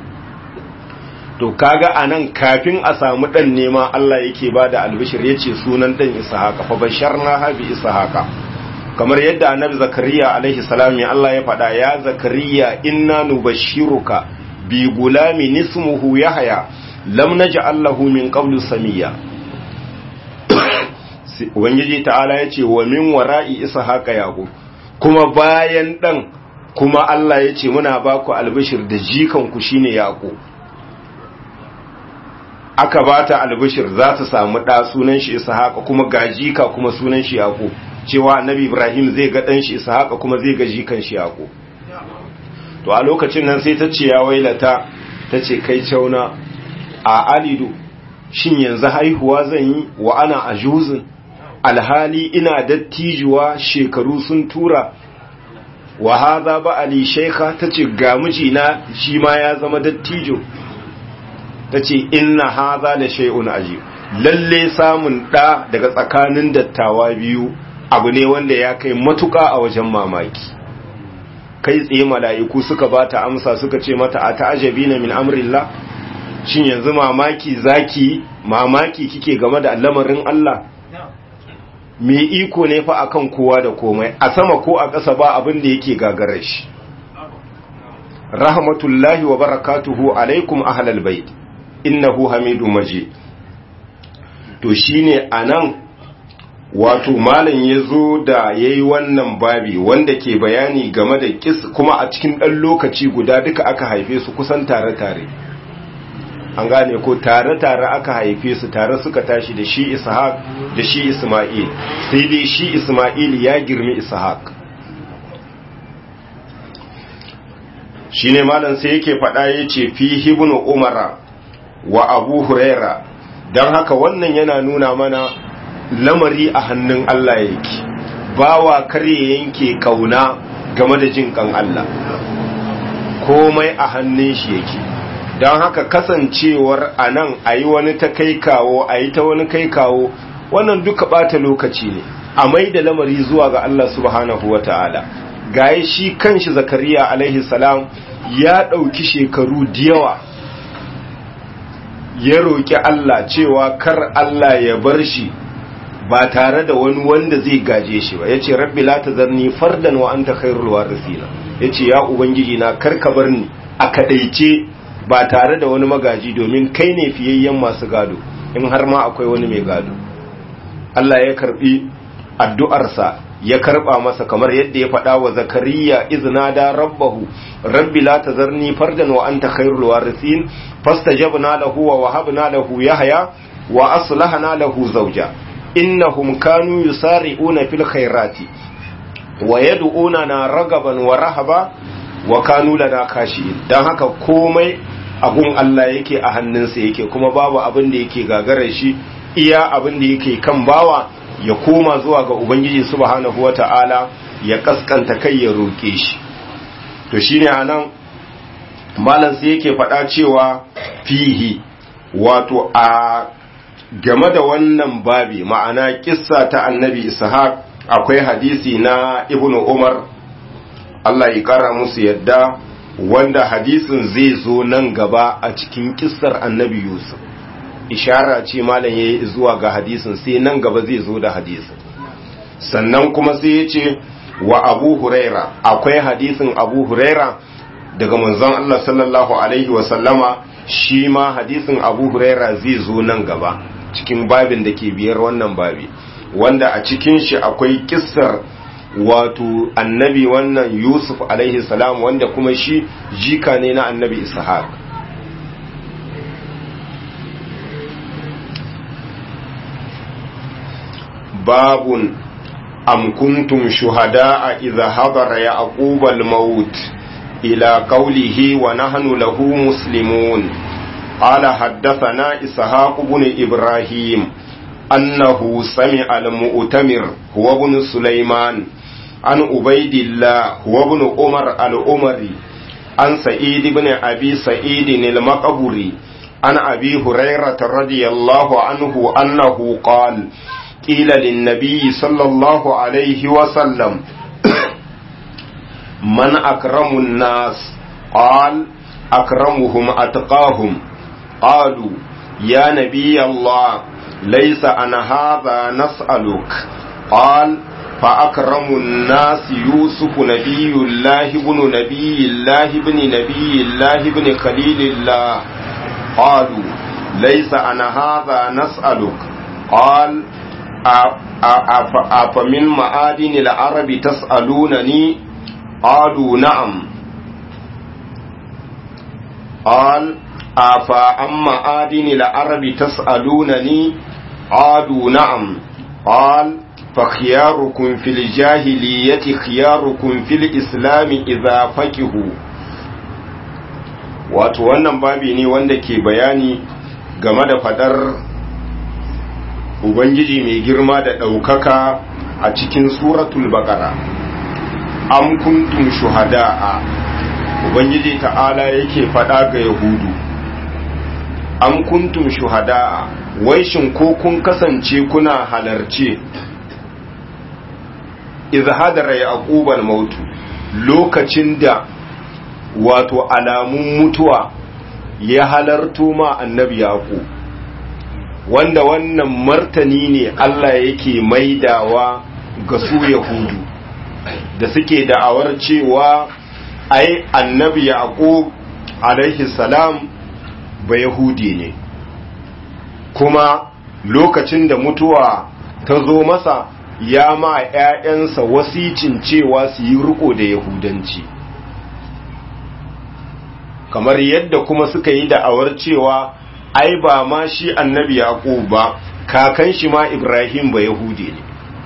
to kaga anan kafin a samu dan nema Allah yake bada albishir yace sunan dan Ishaqa fa basharna habi Ishaqa kamar yadda annabi Zakariya alaihi salam ya Allah ya faɗa ya Zakariya inna nubashshiruka bi gulamin ismuhu Yahya lam naj'al lahu min qablu samiyya Ubangiji ta'ala yace wa min wara'i Ishaqa yaqub kuma bayan dan kuma Allah yace muna baku albishir da jikan ku shine yaqub aka ba ta albishir za ta samu ɗa sunan shi ishaqa kuma ga jika kuma sunan shi yaqub cewa annabi ibrahim zai ga ɗan shi ishaqa kuma zai ga jikan shi yaqub to a lokacin nan sai ta ce ya wailata ta ce kai cauna a alidu shin yanzu haihuwa zan yi wa ana ajuzin alhali ina dattijuwa shekaru sun tura wa hadha ba ali shaykha tace ga mijina shi ma ya zama dattijo ta ce inna haza da shay'un ajib lalle samun ɗa daga tsakanin dattawa biyu abu ne wanda ya kai matuƙa a wajen mamaki kai tsaye mala'iku suka ba ta amsa suka ce mata a ta'ajabi na min amrillah shin yanzu mamaki zaki mamaki kike game da lamarin Allah me iko ne fa akan kowa da komai a sama ko a ƙasa ba abin da yake gagarar shi rahmatullahi wa barakatuhu alaikum ahlal bait innahu hamidu majid to shine anan wato malam yazo da yayi wannan babi wanda ke bayani game da kis kuma a cikin dan lokaci guda duka aka haife su kusan tare tare an gane ko tare tare aka haife su tare suka tashi da shi ishaq da shi isma'il sai dai shi isma'il ya girmi ishaq shine malam sai yake faɗa yace fi ibnu umara wa abu huraira don haka wannan yana nuna mana lamari a hannun Allah yake bawa kare yanke kauna game da jin kan Allah komai a hannun shi yake don haka kasancewar a nan a yi wani ta kai kawo a yi ta wani kai kawo wannan duka bata lokaci ne a mai da lamari zuwa ga Allah subhanahu wa ta'ala gaye shi kanshi zakariya alaihi salam ya ɗauki shekaru da yawa ya roƙi Allah cewa kar Allah ya bar shi ba tare da wani wanda zai gaje shi ba yace rabbi la tazarni fardan wa anta khairul warisina yace ya ubangiji na kar ka bar ni a kadaice ba tare da wani magaji domin kai ne fiyayyen masu gado in har ma akwai wani mai gado Allah ya karbi addu'arsa ya karba masa kamar yadda ya faɗa wa zakariya iznada rabbahu rabbi la tazarni fardan wa anta khairul warithin fastajabna lahu wa wahabna lahu yahya wa aslahna lahu zawja innahum kanu yusari'una fil khairati wa yad'unana ragaban wa rahaba wa kanu lana khashi'in dan haka komai agun Allah yake a hannunsa yake kuma babu abin da yake gagarar shi iya abin da yake kan bawa ya koma zuwa ga ubangiji subhanahu wata'ala ya kaskanta kai ya roke shi to shine anan malam sai yake faɗa cewa fihi wato a game da wannan babi ma'ana kissa ta annabi ishaq akwai hadisi na ibnu umar Allah ya kara musu yadda wanda hadisin zai zo nan gaba a cikin kissar annabi yusuf ishara ce malam yayi zuwa ga hadisin sai nan gaba zai zo da hadisin sannan kuma sai ya ce wa abu huraira akwai hadisin abu huraira daga manzon Allah sallallahu alaihi wasallama shi ma hadisin abu huraira zai zo nan gaba cikin babin da ke biyar wannan babi wanda a cikin shi akwai kissar wato annabi wannan yusuf alaihi salam wanda kuma shi jika ne na annabi ishaq babun am kuntum shuhada'a idha hadara yaqub al-maut ila qawlihi wa nahnu lahu muslimun قال حدثنا إسحاق بن إبراهيم أنه سمع المؤتمر هو ابن سليمان عن عبيد الله هو ابن عمر الأمري عن سعيد بن أبي سعيد المقبري عن أبي هريرة رضي الله عنه أنه قال قيل للنبي صلى الله عليه وسلم من أكرم الناس قال أكرمهم أتقاهم قالوا يا نبي الله ليس أنا هذا نسألك قال فأكرم الناس يوسف نبي الله بن نبي الله بن نبي الله بن خليل الله قالوا ليس أنا هذا نسألك قال أفمن معادن العرب تسألونني قالوا نعم قال أفا أما آدن العرب تسألونني قالوا نعم قال فخياركم في الجاهلية خياركم في الإسلام إذا فكهوا wato wannan babi ne wanda ke bayani game da fadar ubangiji mai girma da ɗaukaka a cikin suratul baqara am kuntum shuhada'a ubangiji ta'ala yake fada ga yahudu am kuntum shuhada'a wai shin ko kun kasance kuna halarce izhadara yaqubal mautu lokacin da wato alamun mutuwa ya halarto ma annabi yaqub wanda wannan martani ne Allah yake maidawa ga su yahudu da suke da'awar cewa ai annabi yaqub alaihi salam ba yahudi ne kuma lokacin da mutuwa ta zo masa ya ma ‘ya'yansa wasicin cewa su yi riko da yahudanci kamar yadda kuma suka yi da'awar cewa ai ba ma shi annabi yaqub ba kakan shi ma ibrahim ba yahudi ne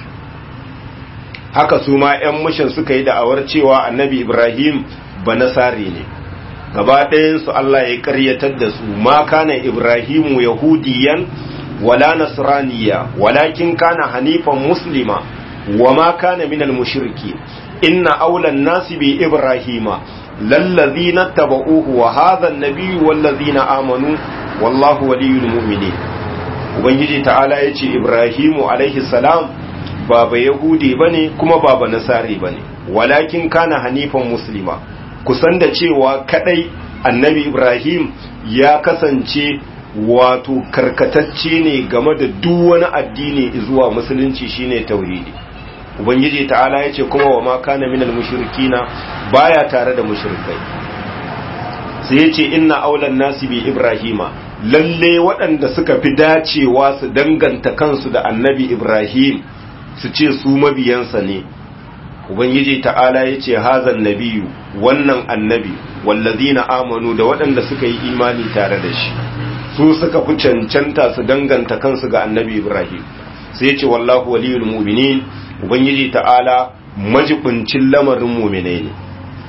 haka su ma ‘yan mushin suka yi da'awar cewa annabi ibrahim ba nasari ne gaba ɗayansu Allah ya ƙaryatar da su ma kana ibrahimu yahudiyan wala nasraniya walakin kana hanifan muslima wa ma kana minal mushriki inna aulan nasi bi ibrahima lallazina tabauhu wa hadha an-nabiyyu wallazina amanu wallahu waliyul mu'minin ubangiji ta'ala yace ibrahimu alaihi salam baba yahudi bane kuma baba nasari bane walakin kana hanifan muslima kusan da cewa kadai annabi ibrahim ya kasance wato karkatacce ne game da duk wani addini zuwa musulunci shine tauhidi ubangiji ta'ala yace kuma wa ma kana minal mushrikina baya tare da mushrikai sai yace inna aulan nasi bi ibrahima lalle waɗanda suka fi dacewa su danganta kansu da annabi ibrahim su ce su mabiyansa ne ubangiji ta'ala ya ce hazan nabiyu wannan annabi wallazina amanu da waɗanda suka yi imani tare da shi su suka fi cancanta su danganta kansu ga annabi ibrahim sai ya ce wallahu waliyul mu'minin ubangiji ta'ala majibincin lamarin mu'minai ne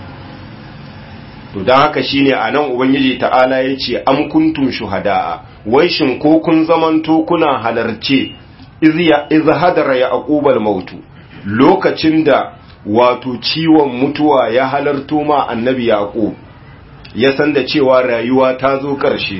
to don haka shine a nan ubangiji ta'ala ya ce am kuntum shuhada'a wai shin ko kun zamanto kuna halarce iz hadara ya aqubal mautu lokacin da wato ciwon mutuwa ya halarto ma annabi yaqub ya san da cewa rayuwa ta zo ƙarshe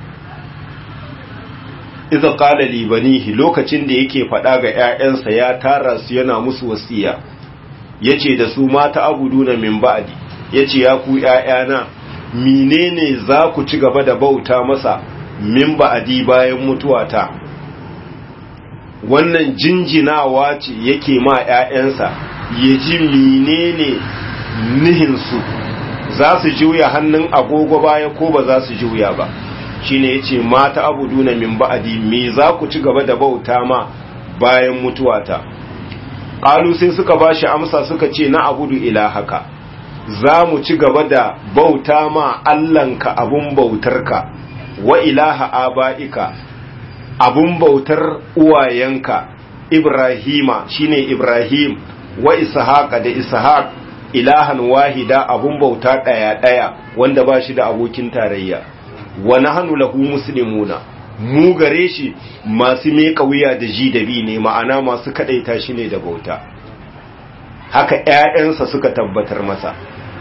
iza qala li banihi lokacin da yake faɗa ga ƴaƴansa ya tara su yana musu wasiya yace da su mata abuduna min ba'di yace ya ku ƴaƴana menene za ku ci gaba da bauta masa min ba'di bayan mutuwata wannan jinjinawa ce yake ma ƴaƴansa ya ji menene nihin su za su juya hannun agogo baya ko ba za su juya ba shine yace mata abuduna min ba'di me za ku ci gaba da bauta ma bayan mutuwata qalu sai suka bashi amsa suka ce na abudu ilahaka za mu ci gaba da bauta ma Allahnka abun bautarka wa ilaha aba'ika abun bautar uwayenka Ibrahima shine Ibrahim wa Ishaqa da Ishaq ilahan wahida abun bauta daya daya wanda ba shi da abokin tarayya wa nahnu lahu muslimuna mu gare shi masu meka wuya da ji da bi ne ma'ana masu kadaita shi ne da bauta haka ƴaƴansa suka tabbatar masa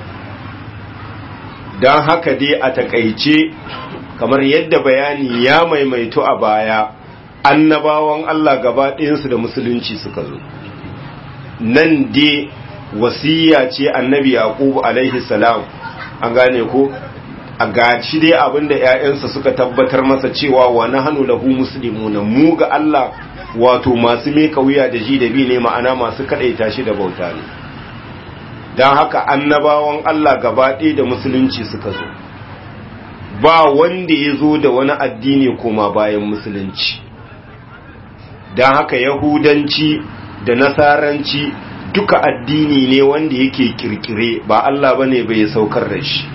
don haka dai a takaice kamar yadda bayani ya maimaito a baya annabawan Allah gaba ɗayansu da musulunci suka zo nan dai wasiya ce annabi yaqub alaihi salam an gane ko a gaci dai abinda ƴaƴansa suka tabbatar masa cewa wa nahnu lahu muslimuna mu ga Allah wato masu meka wuya da ji da bi ne ma'ana masu kadaita shi da bauta ne dan haka annabawan Allah gaba ɗaya da musulunci suka zo ba wanda ya zo da wani addini koma bayan musulunci dan haka yahudanci da nasaranci duka addini ne wanda yake kirkire ba Allah bane bai saukar da shi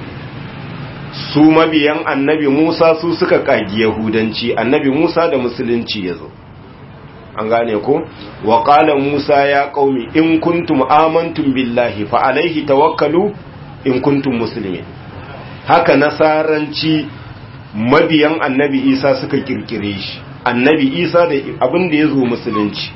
su mabiyan annabi Musa su suka kagi yahudanci annabi Musa da musulunci yazo an gane ko wa qala Musa ya qaumi in kuntum amantum billahi fa alaihi tawakkalu in kuntum muslimin haka nasaranci mabiyan annabi Isa suka kirkire shi annabi Isa da abin da yazo musulunci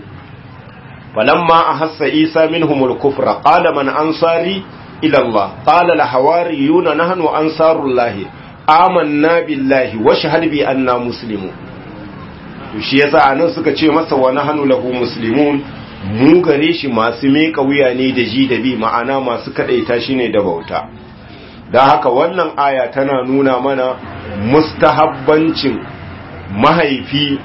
falamma ahassa Isa minhumul kufra qala man ansari إلى الله قال الحواريون نحن أنصار الله آمنا بالله واشهد بأننا مسلمون shi yasa anan suka ce masa wa nahnu lahu muslimun mu gare shi masu meka wuya ne da ji da bi ma'ana masu kadaita shi ne da bauta dan haka wannan aya tana nuna mana mustahabbancin mahaifi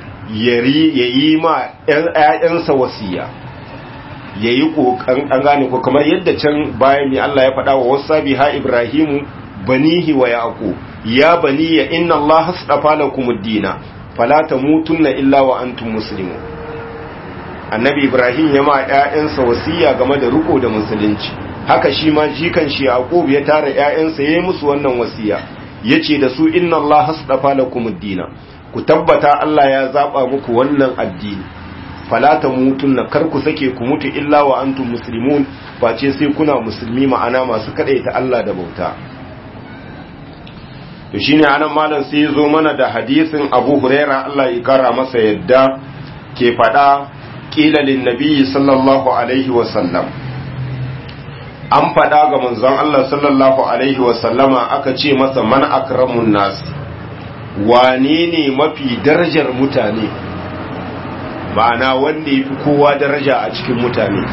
yayi ma ƴaƴansa wasiya ya yi ƙoƙan an gane ko kamar yadda can bayan ya Allah ya faɗa wa wasa biha Ibrahimu banihi wa yaƙo ya bani ya inna Allah hasdafa lakum ad-dina fala tamutunna illa wa antum muslimun annabi Ibrahim ya ma ƴaƴansa wasiya game da riko da musulunci haka shi ma jikan shi Yaqub ya tara ƴaƴansa yayi musu wannan wasiya yace da su inna Allah hasdafa lakum ad-dina ku tabbata Allah ya zaba muku wannan addini falata mutun na kar ku sake ku mutu illa wa antum muslimun face sai kuna musulmi ma'ana masu ta Allah da bauta to shine anan malam sai zo mana da hadisin Abu Huraira Allah ya kara masa yadda ke fada qila lin nabiy sallallahu alaihi wa sallam an fada ga manzon Allah sallallahu alaihi wa sallama aka ce masa man akramun nas wane ne mafi darajar mutane ma'ana wanda ya fi kowa daraja a cikin mutane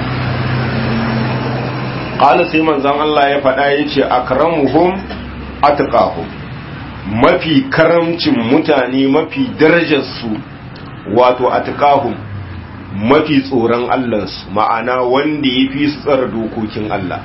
ƙala sai manzan Allah ya faɗa ya ce a karamuhum atqahum mafi karamcin mutane mafi darajarsu wato atqahum mafi tsoron Allahnsu ma'ana wanda ya fi su tsara dokokin Allah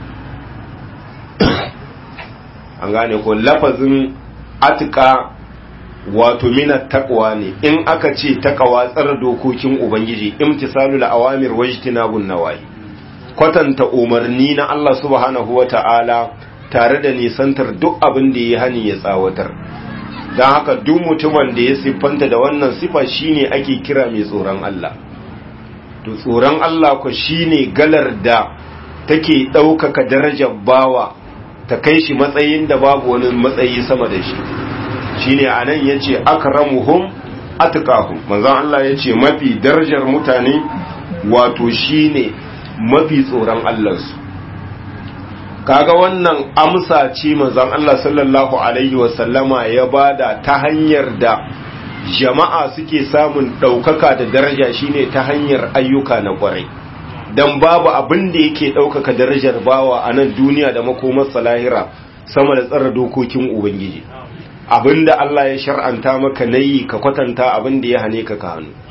an gane ko lafazin atqa wato mina takwa ne in aka ce takawa tsar dokokin ubangiji imtisalul awamir wajtinabun nawahi kwatanta umarni na Allah subhanahu wata'ala tare da nisantar duk abin da ya hani ya tsawatar don haka duk mutumin da ya siffanta da wannan sifa shine ake kira mai tsoron Allah to tsoron Allah ko shine galar da take ɗaukaka darajar bawa ta kai shi matsayin da babu wani matsayi sama da shi shine anan yace akramuhum atqahum manzon Allah yace mafi darajar mutane wato shine mafi tsoron Allah su kaga wannan amsa ce manzon Allah sallallahu alaihi wasallama ya bada ta hanyar da jama'a suke samun ɗaukaka da daraja shine ta hanyar ayyuka na ƙwarai don babu abin da yake ɗaukaka darajar bawa a nan duniya da makomarsa lahira sama da tsara dokokin ubangiji abin da Allah ya shar'anta maka na yi ka kwatanta abin da ya hane ka ka hannu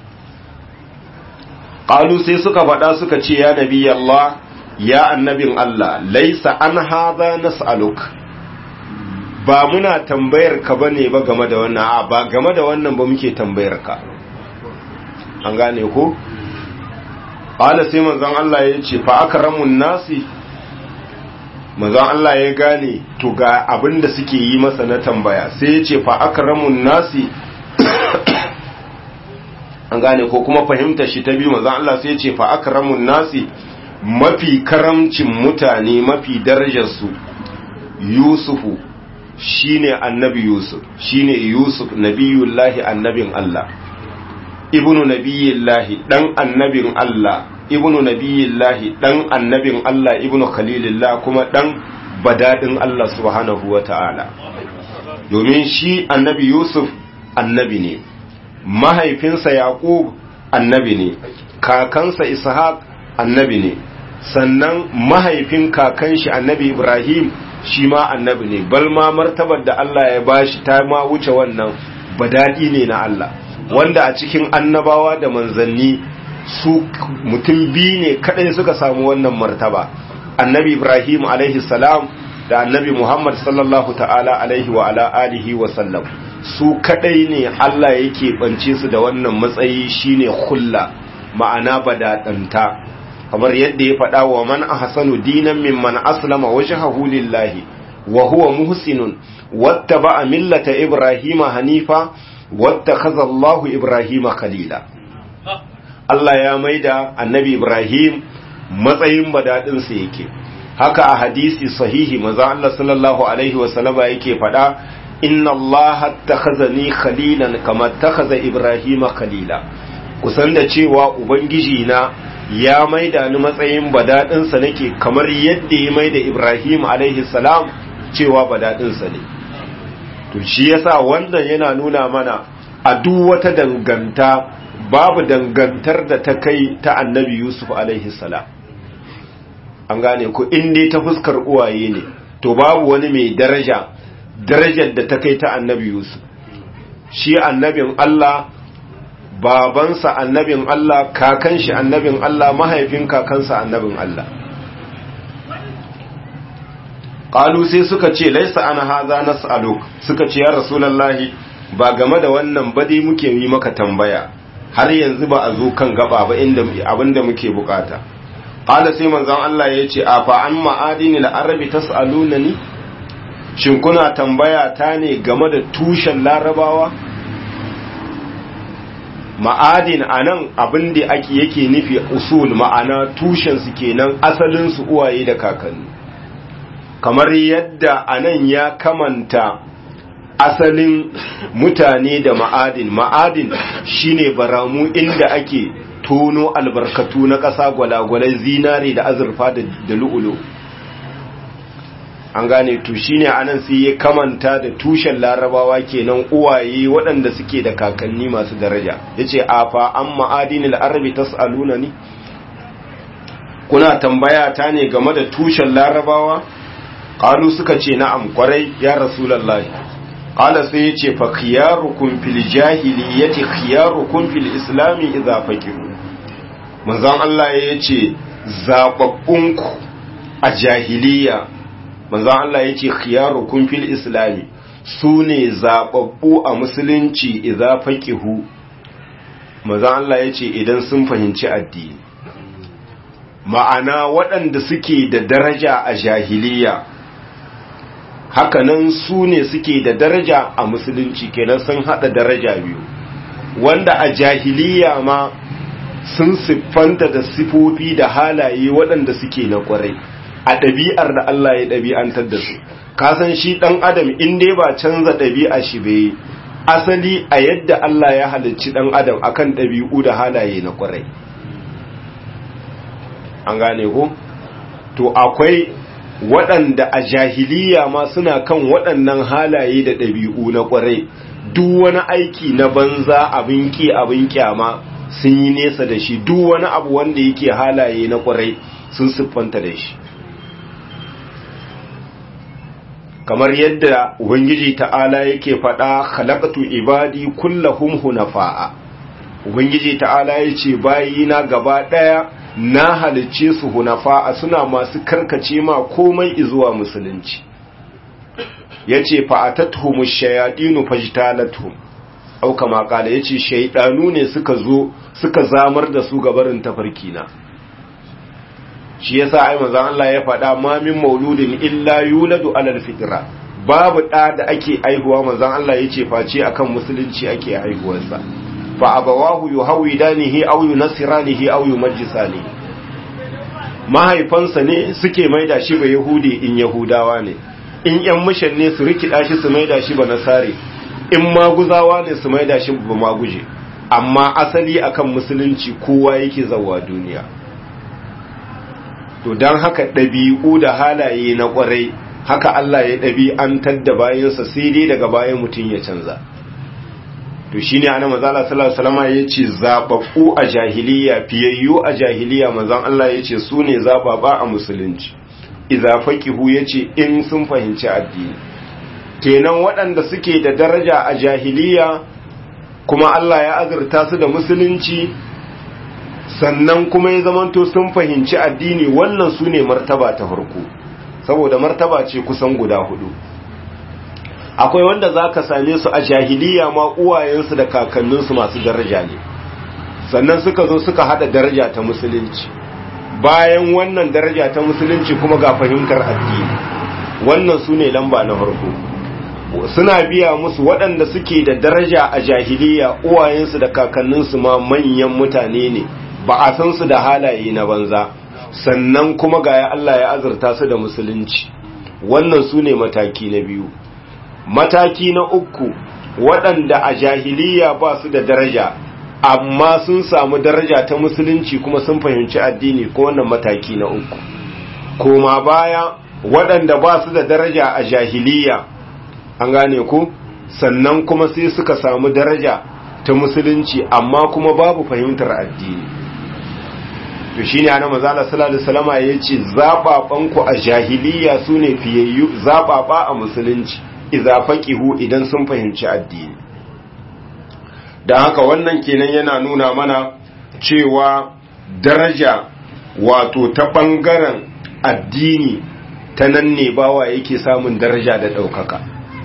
ƙalu sai suka faɗa suka ce ya nabi Allah ya annabin Allah laisa an haza nas'aluk ba muna tambayar ka bane ba game da wannan a ba game da wannan ba muke tambayar ka an gane ko qala sai manzon Allah ya ce fa akramun nasi manzon Allah ya gane to ga abinda suke yi masa na tambaya sai ya ce fa akramun nasi an gane ko kuma fahimta shi ta biyu manzon Allah sai ya ce fa akramun nasi mafi karamcin mutane mafi darajar su yusufu shine annabi yusuf shine yusuf nabiyullahi annabin Allah ibnu nabiyillahi dan annabin Allah ibnu nabiyillahi dan annabin Allah ibnu khalilillah kuma dan badadin Allah subhanahu wata'ala domin shi annabi yusuf annabi ne mahaifinsa yaqub annabi ne kakansa ishaq annabi ne sannan mahaifin kakan shi annabi ibrahim shi ma annabi ne bal ma martabar da Allah ya bashi ta ma wuce wannan badadi ne na Allah wanda a cikin annabawa da manzanni su mutum biyu ne kadai suka samu wannan martaba annabi ibrahim alaihi salam da annabi muhammad sallallahu ta'ala alaihi wa ala alihi wa sallam su kadai ne Allah yake bance su da wannan matsayi shine khulla ma'ana badadanta kamar yadda ya faɗa wa man ahsanu dinan mimman aslama wajhahu lillahi wa huwa muhsinun wattaba'a millata ibrahima hanifa wattakhadha Allahu ibrahima khalila Allah ya maida annabi ibrahim matsayin badadin sa yake haka a hadisi sahihi manzo Allah sallallahu alaihi wa sallama yake faɗa inna Allah attakhazani khalilan kama attakhadha ibrahima khalila kusan da cewa ubangiji na ya maida ni matsayin badadinsa nake kamar yadda ya maida Ibrahim alaihi salam cewa badadinsa ne to shi yasa wannan yana nuna mana a duk wata danganta babu dangantar da ta kai ta annabi Yusuf alaihi salam an gane ku in dai ta fuskar uwaye ne to babu wani mai daraja darajar da ta kai ta annabi Yusuf shi annabin Allah babansa annabin Allah kakan shi annabin Allah mahaifin kakansa annabin Allah qalu sai suka ce laisa ana haza nas'aluk suka ce ya rasulullahi ba game da wannan ba dai muke yi maka tambaya har yanzu ba a zo kan gaba ba inda abinda muke bukata qala sai manzon Allah ya ce afa an ma'adinil arabi tas'alunani shin kuna tambaya ta ne game da tushen larabawa ma'adin a nan abin da ake yake nufi usul ma'ana tushensu kenan asalinsu uwaye da kakanni kamar yadda a nan ya kamanta asalin mutane da ma'adin ma'adin shine baramu inda ake tono albarkatu na ƙasa gwalagwalai zinare da azurfa da lu'ulu an gane to shine anan sai ya kamanta da tushen larabawa kenan uwaye waɗanda suke da kakanni masu daraja yace afa an ma'adinil arabi tasaluna ni kuna tambaya ta ne game da tushen larabawa qalu suka ce na'am kwarai ya rasulullahi qala sai yace fa khiyarukum fil jahiliyyati khiyarukum fil islami idza faqihu manzon Allah yace zababbunku a jahiliya manzon Allah ya ce khiyarukum fil islami su ne zaɓaɓɓu a musulunci idza faqihu manzon Allah ya ce idan sun fahimci addini ma'ana waɗanda suke da daraja a jahiliya hakanan su ne suke da daraja a musulunci kenan sun haɗa daraja biyu wanda a jahiliya ma sun siffanta da sifofi da halaye waɗanda suke na ƙwarai a ɗabi'ar da Allah ya ɗabi'antar da su kasan shi ɗan adam in dai ba canza ɗabi'a shi bai asali a yadda Allah ya halicci dan adam akan ɗabi'u da halaye na ƙwarai an gane ko to akwai waɗanda a jahiliya ma suna kan waɗannan halaye da ɗabi'u na ƙwarai duk wani aiki na banza abin ki abin kyama sun yi nesa da shi duk wani abu wanda yake halaye na ƙwarai sun siffanta da shi kamar yadda ubangiji ta'ala yake faɗa khalaqtu ibadi kullahum hunafa'a ubangiji ta'ala yace bayina gaba ɗaya na halicce su hunafa'a suna masu karkace ma komai izuwa musulunci yace fa'atatuhum ash-shayatinu fajtalatuhum au kama kala yace shaydanu ne suka zo suka zamar da su gabarin tafarkina shi yasa ai manzon Allah ya faɗa ma min mauludin illa yuladu alal fitra babu ɗa da ake aihuwa manzon Allah yace face akan musulunci ake aihuwarsa fa abawahu yuhawidanihi aw yunasiranihi aw yumajjisani mahaifansa ne suke maida shi ba yahudi in yahudawa ne in yan mishan ne su rikida shi su maida shi ba nasare in maguzawa ne su maida shi ba maguje amma asali akan musulunci kowa yake zawa duniya to don haka ɗabi'u da halaye na ƙwarai haka Allah ya ɗabi'antar da bayansa sai dai daga bayan mutum ya canza to shine ana mazala sallallahu alaihi ya ce zababbu a jahiliya fiyayyu a jahiliya manzon Allah ya ce su ne zababa a musulunci idza faqihu yace in sun fahimci addini kenan waɗanda suke da daraja a jahiliya kuma Allah ya azurta su da musulunci sannan kuma ya zamanto sun fahimci addini wannan su ne martaba ta farko saboda martaba ce kusan guda hudu akwai wanda za ka same su a jahiliya ma uwayensu da kakanninsu masu daraja ne sannan suka zo suka hada daraja ta musulunci bayan wannan daraja ta musulunci kuma ga fahimtar addini wannan su ne lamba na farko suna biya musu waɗanda suke da daraja a jahiliya uwayensu da kakanninsu ma manyan mutane ne ba a san su da halaye na banza sannan kuma ga ya Allah ya azurta su da musulunci wannan su ne mataki na biyu mataki na uku waɗanda a jahiliya ba su da daraja amma sun samu daraja ta musulunci kuma sun fahimci addini ko wannan mataki na uku koma baya waɗanda ba su da daraja a jahiliya an gane ku sannan kuma sai suka samu daraja ta musulunci amma kuma babu fahimtar addini to shine ana manzala sallallahu alaihi wasallama yace zababan ku a jahiliya sune fiyayyu zababa a musulunci idza faqihu idan sun fahimci addini dan haka wannan kenan yana nuna mana cewa daraja wato ta bangaren addini ta nan ne bawa yake samun daraja da daukaka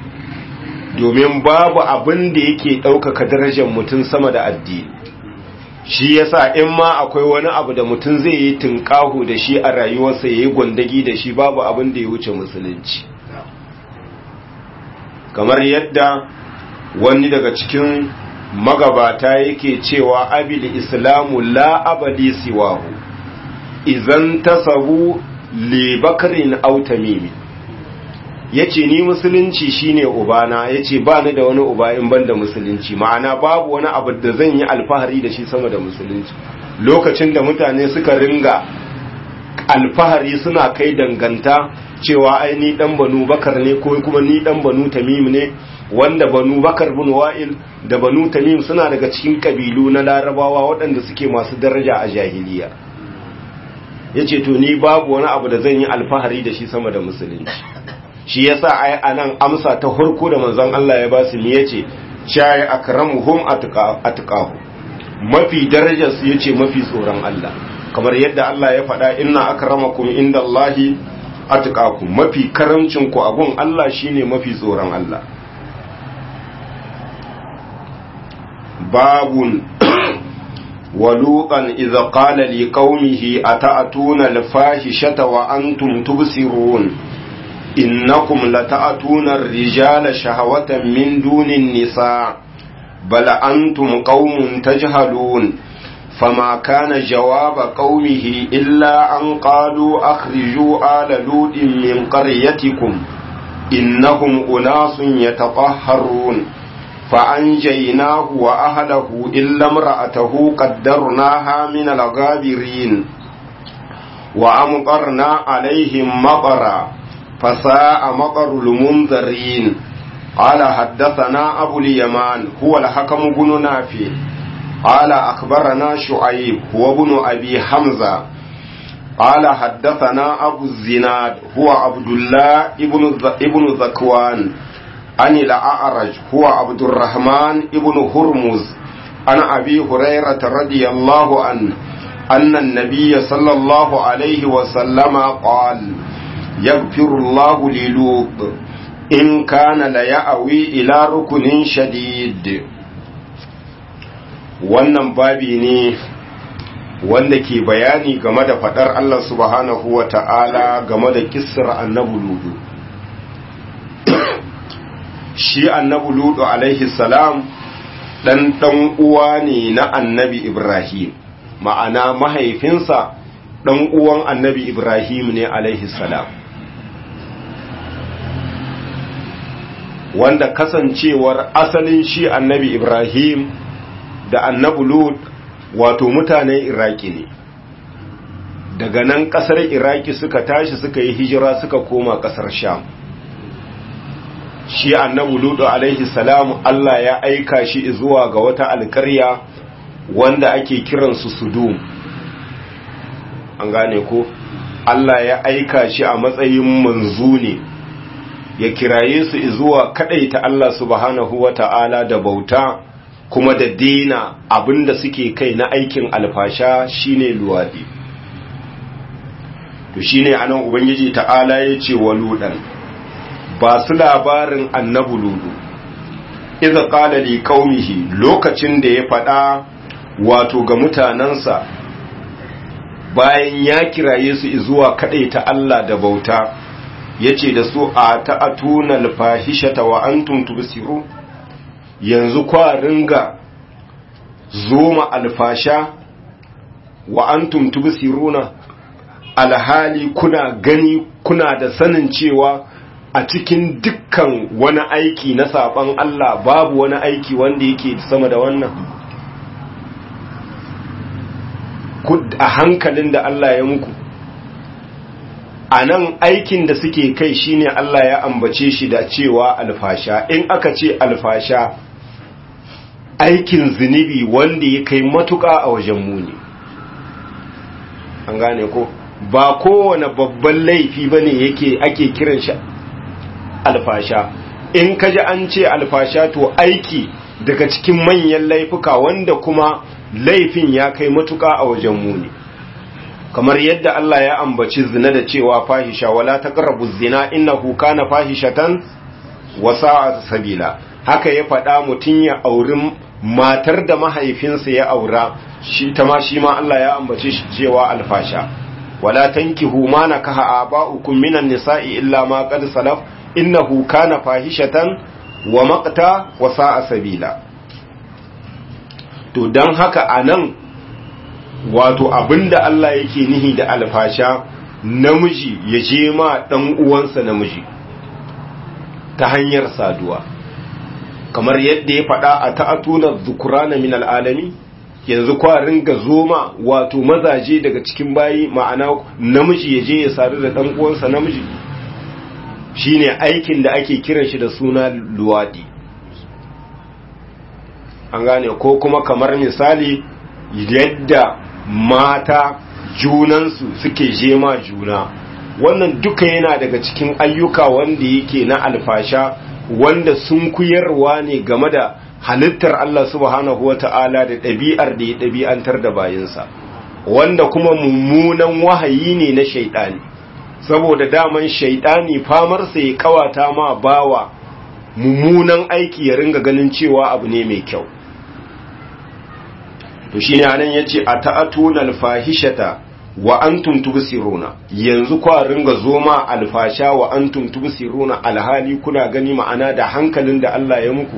domin babu abin da yake daukaka darajar mutum sama da addini shi yasa in ma akwai wani abu da mutum zai yi tunƙahu da shi a rayuwarsa ya yi gwandagi da shi babu abin da ya wuce musulunci kamar yadda wani daga cikin magabata yake cewa abil islamu la abadi siwahu idan tasabu li bakarin aw tamimi yace ni musulunci shine ubana yace ba ni da wani uba in banda musulunci ma'ana babu wani abu da zan yi alfahari da shi sama da musulunci lokacin da mutane suka ringa alfahari suna kai danganta cewa ai ni dan banu bakar ne ko kuma ni dan banu tamim ne wanda banu bakar bin wa'il da banu tamim suna daga cikin kabilu na larabawa waɗanda suke masu daraja a jahiliya yace to ni babu wani abu da zan yi alfahari da shi sama da musulunci shi yasa ai anan amsa ta hurku da manzon Allah ya ba su me yace chai akramuhum atqahu mafi darajar su yace mafi tsoron Allah kamar yadda Allah ya faɗa inna akramakum indallahi atqakum mafi karamcin ku agun Allah shine mafi tsoron Allah babun ولوطا إذا قال لقومه أتأتون الفاحشة وأنتم تبصرون إنكم لتأتون الرجال شهوة من دون النساء بل أنتم قوم تجهلون فما كان جواب قومه إلا أن قالوا أخرجوا آل لوط من قريتكم إنهم أناس يتطهرون فأنجيناه وأهله إلا امرأته قدرناها من الغابرين وأمطرنا عليهم مطرا فساء مطر المنذرين قال حدثنا أبو اليمان هو الحكم بن نافع قال أخبرنا شعيب هو ابن أبي حمزة قال حدثنا أبو الزناد هو عبد الله ابن ابن ذكوان عن الأعرج هو عبد الرحمن ابن هرمز عن أبي هريرة رضي الله عنه أن النبي صلى الله عليه وسلم قال يغفر الله للوط إن كان ليأوي إلى ركن شديد wannan babi ne wanda ke bayani game da fadar Allah subhanahu wa ta'ala game da kissar annabu ludu shi annabu ludu alaihi salam dan dan uwa ne na annabi ibrahim ma'ana mahaifinsa dan uwan annabi ibrahim ne alaihi salam wanda kasancewar asalin shi annabi ibrahim da annabi lut wato mutanen iraki ne daga nan kasar iraki suka tashi suka yi hijira suka koma kasar sham shi annabi lutu alaihi salam Allah ya aika shi zuwa ga wata alkarya wanda ake kiransu sudum an gane ko Allah ya aika shi a matsayin manzo ne ya kiraye su zuwa kadaita Allah subhanahu wata'ala da bauta kuma da dina abinda suke kai na aikin alfasha shine luwadi to shine anan ubangiji ta'ala ya ce wa ludan ba su labarin annabu ludu iza qala li qaumihi lokacin da ya faɗa wato ga mutanansa bayan ya kiraye su zuwa ta Allah da bauta yace da su a ta'atuna alfahishata wa antum tubsirun yanzu kwa ringa zoma alfasha wa antum tubsiruna alhali kuna gani kuna da sanin cewa a cikin dukkan wani aiki na saban Allah babu wani aiki wanda yake sama da wannan a hankalin da Allah ya muku a nan aikin da suke kai shine Allah ya ambace shi da cewa alfasha in aka ce alfasha aikin zunubi wanda ya kai matuƙa a wajen muni an gane ko ba kowane babban laifi bane yake ake kiran shi alfasha in kaji an ce alfasha to aiki daga cikin manyan laifuka wanda kuma laifin ya kai matuƙa a wajen muni kamar yadda Allah ya ambaci zina da cewa fahisha wala taqrabu zina innahu kana fahishatan wa sa'a sabila haka ya faɗa mutun ya auri matar da mahaifinsa ya aura shi ta ma shi ma Allah ya ambace shi cewa alfasha wala tankihu ma nakaha aba'ukum minan nisa'i illa ma qad salaf innahu kana fahishatan wa maqta wa sa'a sabila to dan haka anan wato abinda Allah yake nihi da alfasha namiji ya je ma dan uwansa namiji ta hanyar saduwa kamar yadda ya faɗa a ta'atuna dhukrana min al'alami yanzu kwa ringa zoma wato mazaje daga cikin bayi ma'ana namiji ya je ya sadu da dan uwansa namiji shine aikin da ake kiran shi da suna luwadi an gane ko kuma kamar misali yadda mata junansu suke jema juna wannan duka yana daga cikin ayyuka wanda yake na alfasha wanda sun kuyarwa ne game da halittar Allah subhanahu wata'ala da ɗabi'ar da ya ɗabi'antar da bayinsa wanda kuma mummunan wahayi ne na shaidani saboda daman shaidani famarsa ya kawata ma bawa mummunan aiki ya ringa ganin cewa abu ne mai kyau to shine anan yace ata'atuna alfahishata wa antum tubsiruna yanzu kwa ringa zoma alfasha wa antum tubsiruna alhali kuna gani ma'ana da hankalin da Allah ya muku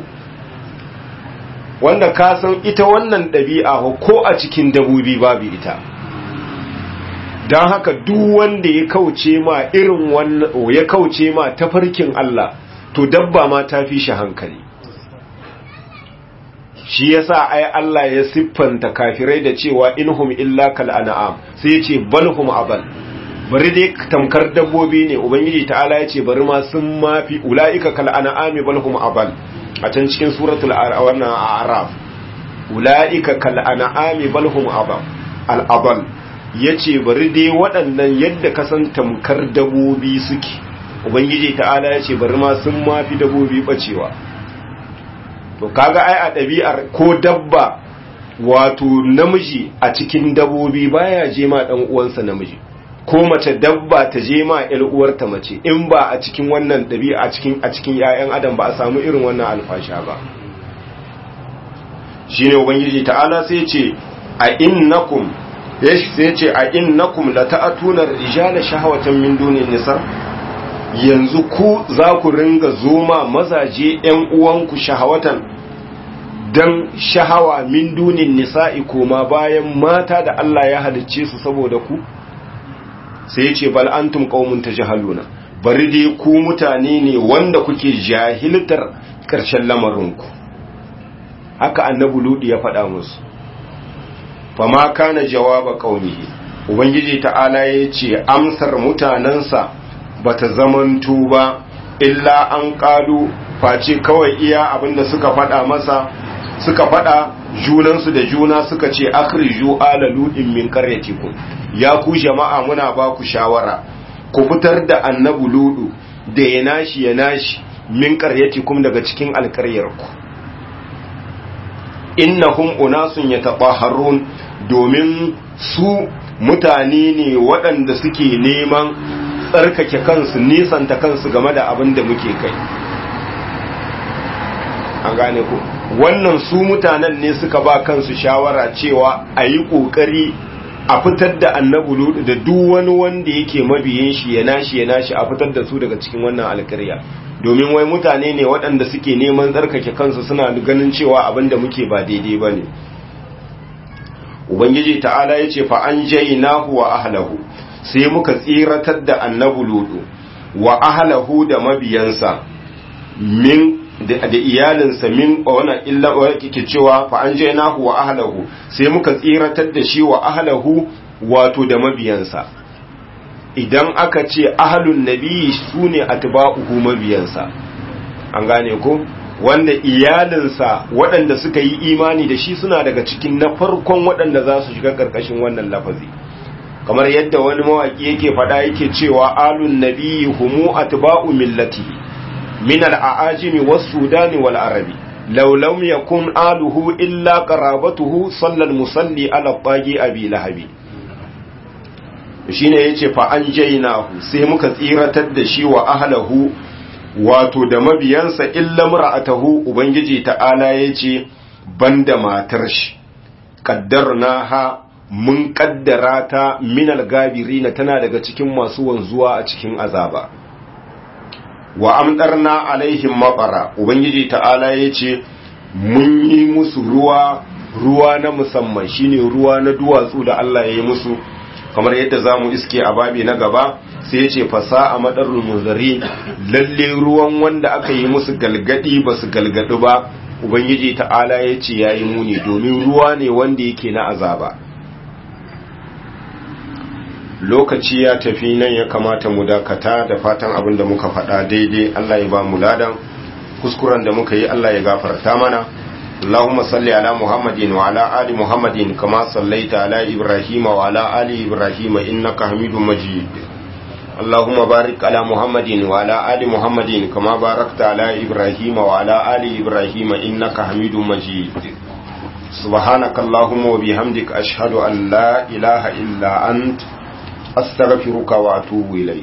wanda ka san ita wannan ɗabi'a ko a cikin dabobi babu ita don haka duk wanda ya kauce ma irin wannan ya kauce ma tafarkin Allah to dabba ma ta fi shi hankali shi yasa ai Allah ya siffanta kafirai da cewa inhum illa kal an'am sai ya ce balhum abal bari dai tamkar dabbobi ne ubangiji ta'ala ya ce bari ma sun mafi ulaika kal an'ami balhum abal a can cikin suratul wannan a'raf ulaika kal an'ami balhum abal al abal yace bari dai waɗannan yadda ka san tamkar dabbobi suke ubangiji ta'ala ya ce bari ma sun mafi dabbobi bacewa to kaga ai a ɗabi'ar ko dabba wato namiji a cikin dabbobi baya je ma dan uwansa namiji ko mace dabba ta je ma ƴar uwarta mace in ba a cikin wannan ɗabi'a a cikin a cikin ƴaƴan adam ba a samu irin wannan alfasha ba shine ubangiji ta'ala sai ce a innakum sai ce a innakum lata'atuna rijala shahawatan min dunin nisa yanzu ku za ku ringa zoma mazaje ‘yan uwanku shahawatan don shahawa min dunin nisa'i koma bayan mata da Allah ya halicce su saboda ku sai ce bal antum qaumun tajhaluna bari dai ku mutane ne wanda kuke jahiltar ƙarshen lamarinku haka annabi ludi ya faɗa musu fama kana jawaba qaumihi ubangiji ta'ala ya ce amsar mutanansa bata zamanto ba illa an ƙalu face kawai iya abinda suka faɗa masa suka faɗa junansu da juna suka ce akhriju ala ludin min qaryatikum ya ku jama'a muna ba ku shawara ku fitar da annabu ludu da ya nashi ya nashi min qaryatikum daga cikin alƙaryarku innahum unasun yatahharun domin su mutane ne waɗanda suke neman tsarkake kansu nisanta kansu game da abin da muke kai an gane ku wannan su mutanen ne suka ba kansu shawara cewa a yi ƙoƙari a fitar da annabu ludu da duk wani wanda yake mabiyin shi ya nashi ya nashi a fitar da su daga cikin wannan alkarya domin wai mutane ne waɗanda suke neman tsarkake kansu suna ganin cewa abin da muke ba daidai ba ne ubangiji ta'ala ya ce fa an jainahu wa ahlahu sai muka tsiratar da annabu ludu wa ahlahu da mabiyansa min da iyalinsa min wana illa wa kike cewa fa an jainahu wa ahlahu sai muka tsiratar da shi wa ahlahu wato da mabiyansa idan aka ce ahlun nabi sune atba'uhu mabiyansa an gane ko wanda iyalinsa waɗanda suka yi imani da shi suna daga cikin na farkon waɗanda za su shiga ƙarƙashin wannan lafazi kamar yadda wani mawaƙi yake faɗa yake cewa alun nabiyyi humu atba'u millati min al-a'ajimi was-sudani wal-arabi law lam yakun aluhu illa qarabatuhu sallal musalli ala tagi abi lahabi shine yace fa an jainahu sai muka tsiratar da shi wa ahlahu wato da mabiyansa illa mar'atahu ubangiji ta'ala yace banda matar shi qaddarnaha mun kaddara ta minal gabirina tana daga cikin masu wanzuwa a cikin azaba wa amdarna alaihim maqara ubangiji ta'ala yace mun yi musu ruwa ruwa na musamman shine ruwa na duwatsu da Allah ya yi musu kamar yadda zamu iske a babi na gaba sai yace fasa a madarul munzari lalle ruwan wanda aka yi musu galgadi basu galgadu ba ubangiji ta'ala yace yayi muni domin ruwa ne wanda yake na azaba lokaci ya tafi nan ya kamata mu dakata da fatan abin da muka faɗa daidai Allah ya ba mu ladan kuskuren da muka yi Allah ya gafarta mana Allahumma salli ala Muhammadin wa ala ali Muhammadin kama sallaita ala Ibrahim wa ala ali Ibrahim innaka Hamidum Majid Allahumma barik ala Muhammadin wa ala ali Muhammadin kama barakta ala Ibrahim wa ala ali Ibrahim innaka Hamidum Majid سبحانك اللهم وبحمدك أشهد أن لا إله إلا أنت أستغفرك وأتوب إليك